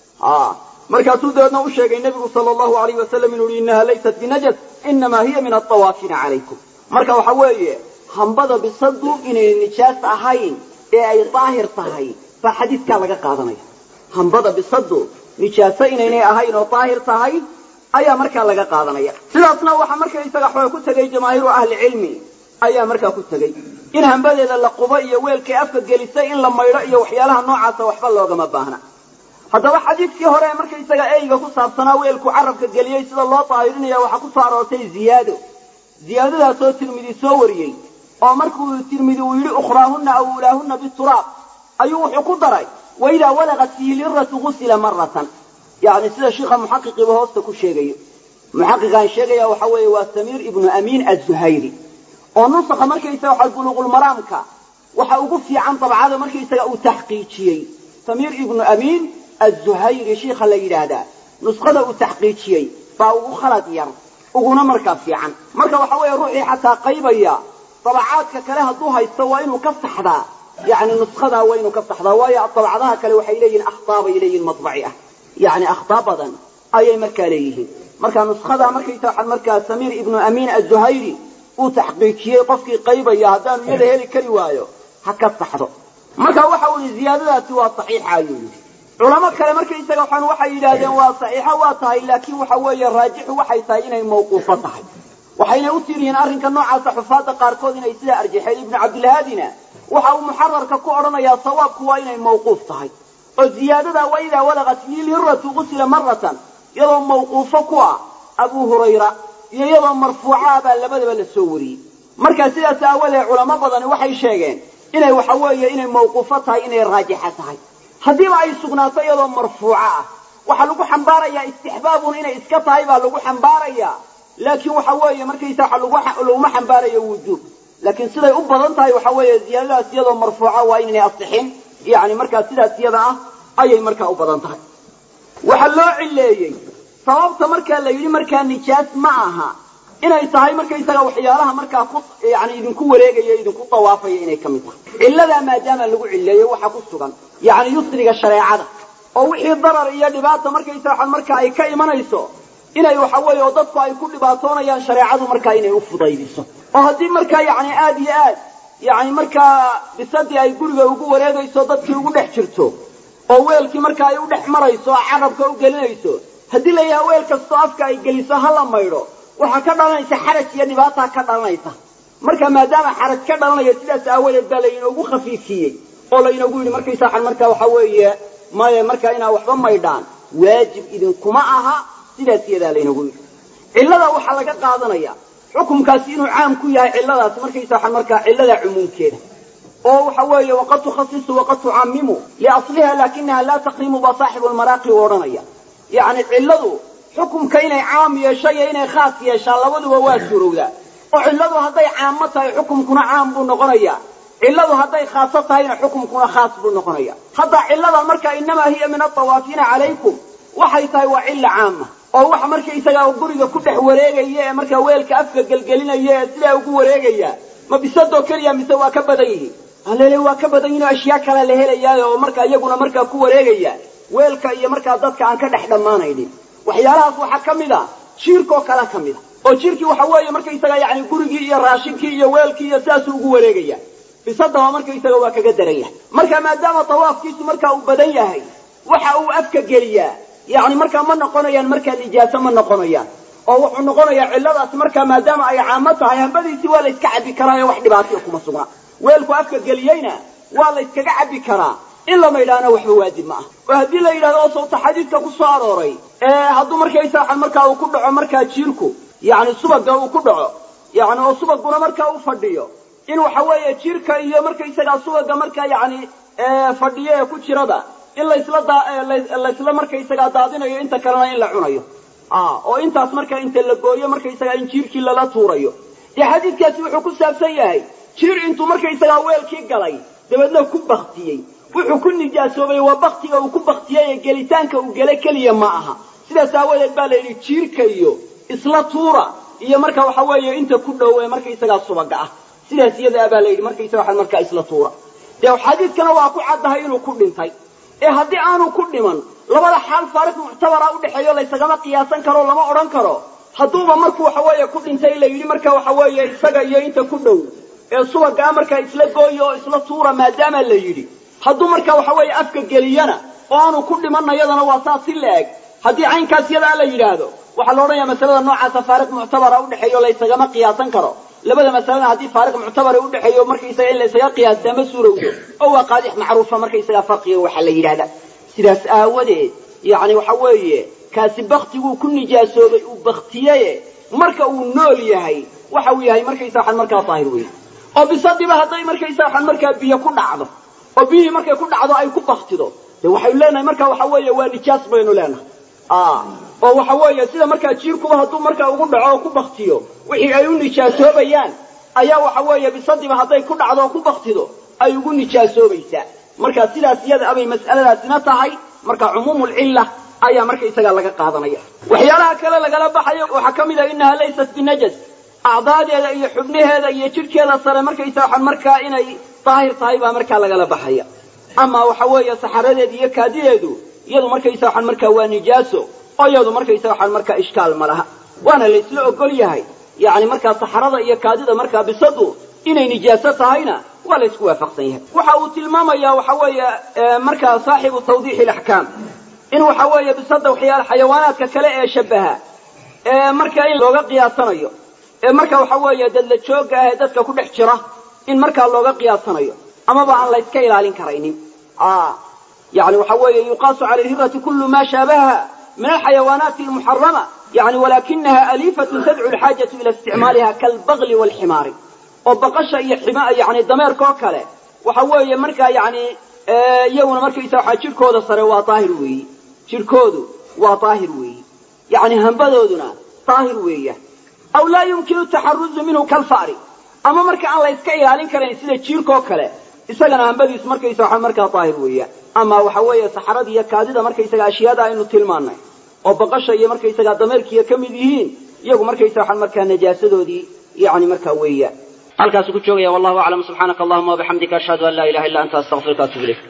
a markaasuu dabeedna u sheegay nebigu sala allahu alayh wasalam inuu yihi innaha laysat binajas inamaa hiya min altawaafina calaykum marka waxa weeye hambada bisadu inay nijaas ahayn ee ay daahir tahay baa xadiidkaa laga qaadanaya hambada bisadu nijaaso inaynay ahayn oo daahir tahay ayaa markaa laga qaadanaya sidaasna waxaa markaysaga xoog ku tegay jamaahiiru ahlicilmi ayaa markaa ku tegey in hambadeeda la qubo iyo weelkay afka gelisay in la maydho iyo waxyaalaha noocaasa waxba loogama baahna haddaba xadiidkii hore markaysaga eyga ku saabsanaa weelku carabka geliyey sida loo daahirinaya waxaa ku soo aroortay ziyaado ziyaadadaasoo tirmidi soo wariyey oo markuu tirmidi uu yidhi ukhraahunna aw ulaahunna bituraab ayuu wuxuu ku daray waidaa walaqat fiihi liratu gusila maratan yani sida sheikha muxaqiqiiba hoosta ku sheegayo muxaqiqaan sheegaya waxa weeye waa samiir ibnu amiin azuhayri oo nusakha markaysaga waxa buluuqulmaraamka waxa ugu fiican dabcada markaysaga uu taxqiijiyey samiir ibnu amiin azuhayri shiikha la yidhaahdaa nuskhada uu taxqiijiyey baa ugu khalad yar uguna markaa fiican marka waxa weeye ruuxii xataa qaybaya dabacaadka kale hadduu haysto waa inuu ka saxdaa yani nuskadaa waa inuu ka saxdaa waayo dabcadaha kale waxay leeyihin akhtaa bay leeyihin madbaci ah yani akhtaa badan ayay markaa leeyihiin marka nuskadaa markaysa waxaa markaa samiir ibnu amiin azuhayri uu taxqiijiyey qofkii qaybaya haddaanu iyada heli kari waayo ha ka saxdo marka waxa uu yihi ziyaadadaasi waa saxiixa ayuu yidhi culamo kale markaysaga waxaan waxay yidhaahdeen waa saxiixo waa tahay laakiin waxa weeye raajixu waxay tahay inay mawquufo tahay waxayna u tiiriyiin arrinka noocaasa xufaadda qaarkood inay sidaa arjaxeen ibnu cabdilhaadina waxa uu muxararka ku odhanayaa sawaabku waa inay mawquuf tahay oo ziyaadada waidaa walaqat fiihi lhiratu gusila maratan iyadoo mawquufo ku ah abuu hurayra iyo iyadoo marfuuca baa labadaba la soo wariyey marka sidaas aawadeed culamo badani waxay sheegeen inay waxa weeye inay mawquufo tahay inay raajixa tahay haddiiba ay sugnaato iyadoo marfuuco ah waxaa lagu xambaarayaa istixbaabun inay iska tahay baa lagu xambaarayaa laakiin waxa weeye markaysa waxa laguma xambaarayo wujuub laakiin siday u badan tahay waxa weeye ziyaadadaas iyadoo marfuuca waa inaynay asixin yani markaa sidaas iyada ah ayay markaa u badan tahay waxaa loo cileeyey sababta markaa la yidhi markaa nijaas ma aha inay tahay markaysaga waxyaalaha markaa ku yani idinku wareegaya idinku dawaafaya inay ka mid tahay cilladaa maadaama lagu cileeyo waxaa ku sugan yani yusriga shareecada oo wixii darar iyo dhibaata markaysa waxaan markaa ay ka imanayso inay waxa weeye oo dadku ay ku dhibaatoonayaan shareecadu markaa inay u fudaydiso oo haddii markaa yacni aad iyo aad yacni markaa bisadii ay guriga ugu wareegayso dadkii ugu dhex jirto oo weelkii markaa ay u dhex marayso oo carabka u gelinayso haddii la yidhaha weel kastoo afka ay geliso ha la maydho waxaa ka dhalanaysa xaraj iyo dhibaataa ka dhalanaysa marka maadaama xaraj ka dhalanayo sidaas aawadeed baa laynoogu khafiifiyey oo laynoogu yidhi markaysa waxaan markaa waxa weeye maya markaa inaa waxba maydhaan waajib idinkuma aha sidaas iyadaa laynoogu yidhi cillada waxaa laga qaadanaya xukumkaasi inuu caam ku yahay cilladaas markaysa waxaan markaa cillada cumuumkeeda oo waxa weeye waqad tukhasisu waqad tucamimu liasliha laakinaha laa taqrimu baa saaxibu lmaraaqi u odhanaya yacni cilladu xukumka inay caam yeesho iyo inay khaas yeeshaan labaduba waa suurowdaa oo cilladu hadday caamo tahay xukumkuna caam buu noqonaya cilladu hadday khaaso tahayna xukumkuna khaas buu noqonaya hadda cilladan marka inamaa hiya min atawaafiina calaykum waxay tahay waa cilla caama oo waxa markaysagaa guriga ku dhex wareegaya ee markaa weelka afka gelgelinaya ee sidaa ugu wareegaya ma bisadoo keliya mise waa ka badan yihiin alele waa ka badan yihin oo ashyaa kale la helayaa oo markaa iyaguna markaa ku wareegaya weelka iyo markaa dadka aan ka dhex dhammaanaynin waxyaalahaas waxaa ka mid a jiirkoo kale ka mid a oo jiirkii waxa weeye markaysaga yani gurigii iyo raashinkii iyo weelkii iyo sidaasuu ugu wareegaya bisadaba markaysaga waa kaga daran yahay marka maadaama tawaafkiisu markaa uu badan yahay waxa uu afka geliyaa yani markaa ma noqonayaan markaa nijaaso ma noqonayaan oo wuxuu noqonayaa cilladaas markaa maadaama ay caamo tahay hambadiisii waa la yska cabbi karaayo wax dhibaataya kuma sugnaa weelku afka geliyeyna waa la yskaga cabbi karaa in la maydhaana waxba waajib ma ah oo haddii la yidhahdo oo sawta xadiidka ku soo arooray hadduu markaysa waxaan markaa uu ku dhaco markaa jiirku yani subaga uu ku dhaco yani oo subaguna markaa u fadhiyo in waxa weeye jiirka iyo markaysagaa subaga markaa yani fadhiyo ee ku jiraba in laysla laysla markaysagaa daadinayo inta kalena in la cunayo oo intaas markaa inta la gooyo markaysagaa in jiirkii lala tuurayo dee xadiidkaasi wuxuu ku saabsan yahay jiir intuu markaysagaa weelkii galay dabeedna ku baktiyey wuxuu ku nijaasoobay waa baktiga uu ku baktiyey ee gelitaanka uu gele keliya ma aha sidaas aawadeed baa la yidhi jiirka iyo isla tuura iyo marka waxa weeye inta ku dhow ee markaysagaa subaga ah sidaas iyadaa baa la yidhi markaysaga waxaan markaa isla tuura dee xadiidkana waa ku caddahay inuu ku dhintay ee haddii aanu ku dhiman labada xaal faariq muctabara udhexeeyo laysagama qiyaasan karo lama odhan karo hadduuba markuu waxa weeye ku dhintay la yidhi marka waxa weeye isaga iyo inta ku dhow ee subagaa markaa isla gooyo oo isla tuura maadaama la yidhi hadduu marka waxa weeye afka geliyana oo aanu ku dhimanna yadana waa saas si la eg haddii caynkaas yadaa la yidhaahdo waxaa la odhanaya masalada noocaasa faariq muctabara udhexeeyo laysagama qiyaasan karo labada masalena haddii faariq muctabara udhexeeyo markaysaga in laysaga qiyaastaa ma suurowdo oo waa qaadix macruufa markaysaga farqiga waxaa la yidhahda sidaas aawadeed yani waxa weeye kaasi baktiguu ku nijaasoobay uu baktiyeye marka uu nool yahay waxa uu yahay markaysa waxaan markaa daahir wey oo bisadiba hadday markaysa waxaan markaa biyo ku dhacdo oo biyihii markay ku dhacdo ay ku baktido de waxaynu leenahay marka waxa weeye waa nijaas baynu leenahay oo waxa weeye sida markaa jiirkuba hadduu markaa ugu dhaco oo ku baktiyo wixii ay u nijaasoobayaan ayaa waxa weeye bisadiba hadday ku dhacdo oo ku baktido ay ugu nijaasoobaysaa marka sidaas iyada abay mas'aladaasina tahay marka cumuumulcilla ayaa markaysaga laga qaadanaya waxyaalaha kale lagala baxayo waxaa ka mid ah inaha laysat binajas acdaadeeda iyo xubnaheeda iyo jidhkeeda sare markaysa waxaan markaa inay daahir tahay baa markaa lagala baxaya ama waxa weeye saxaradeeda iyo kaadideedu iyadu markaysa waxaan markaa waa nijaaso oo iyadu markaysa waxaan markaa ishkaal ma laha waana laysla ogol yahay yani markaa saxarada iyo kaadida markaa bisadu inay nijaaso tahayna waa la ysku waafaqsan yahay waxa uu tilmaamayaa waxa weeye markaa saaxibu tawdiixi alaxkaam in waxa weeye bisada waxyaala xayawaanaadka kale ee shabaha ee markaa in looga qiyaasanayo ee marka waxa weeye dadla jooga ah ee dadka ku dhex jira in markaa looga qiyaasanayo amaba aan layska ilaalin karaynin yani waxa weeye yuqaasu cala alhirati kulu ma shaabaha min alxayawaanaati almuxarama yani walakinaha alifatun tadcu alxaajatu ila isticmaaliha kalbagli waalximaari oo baqasha iyo xima yani dameerka oo kale waxa weeye markaa yani iyaguna markaysa waxaa jidhkooda sare waa daahir weeyi jidhkoodu waa daahir weeyi yani hambadooduna daahir weeya aw laa yumkinu taxaruzu minhu kalfari ama marka aan la yska ilaalin karayn sida jiirkaoo kale isagana hambadiisu markaysa waxaa markaa daahir weeya ama waxa weeye saxarada iyo kaadida markaysaga ashyaada aynu tilmaanay oo baqasha iyo markaysaga dameerkiiya ka mid yihiin iyagu markaysa waxaan markaa najaasadoodii yani markaa weeya halkaasuu ku joogaya wallahu aclam subxaanaka allahuma wabixamdika ashhadu an laa ilaha illa anta astaqfiruka atub ilayk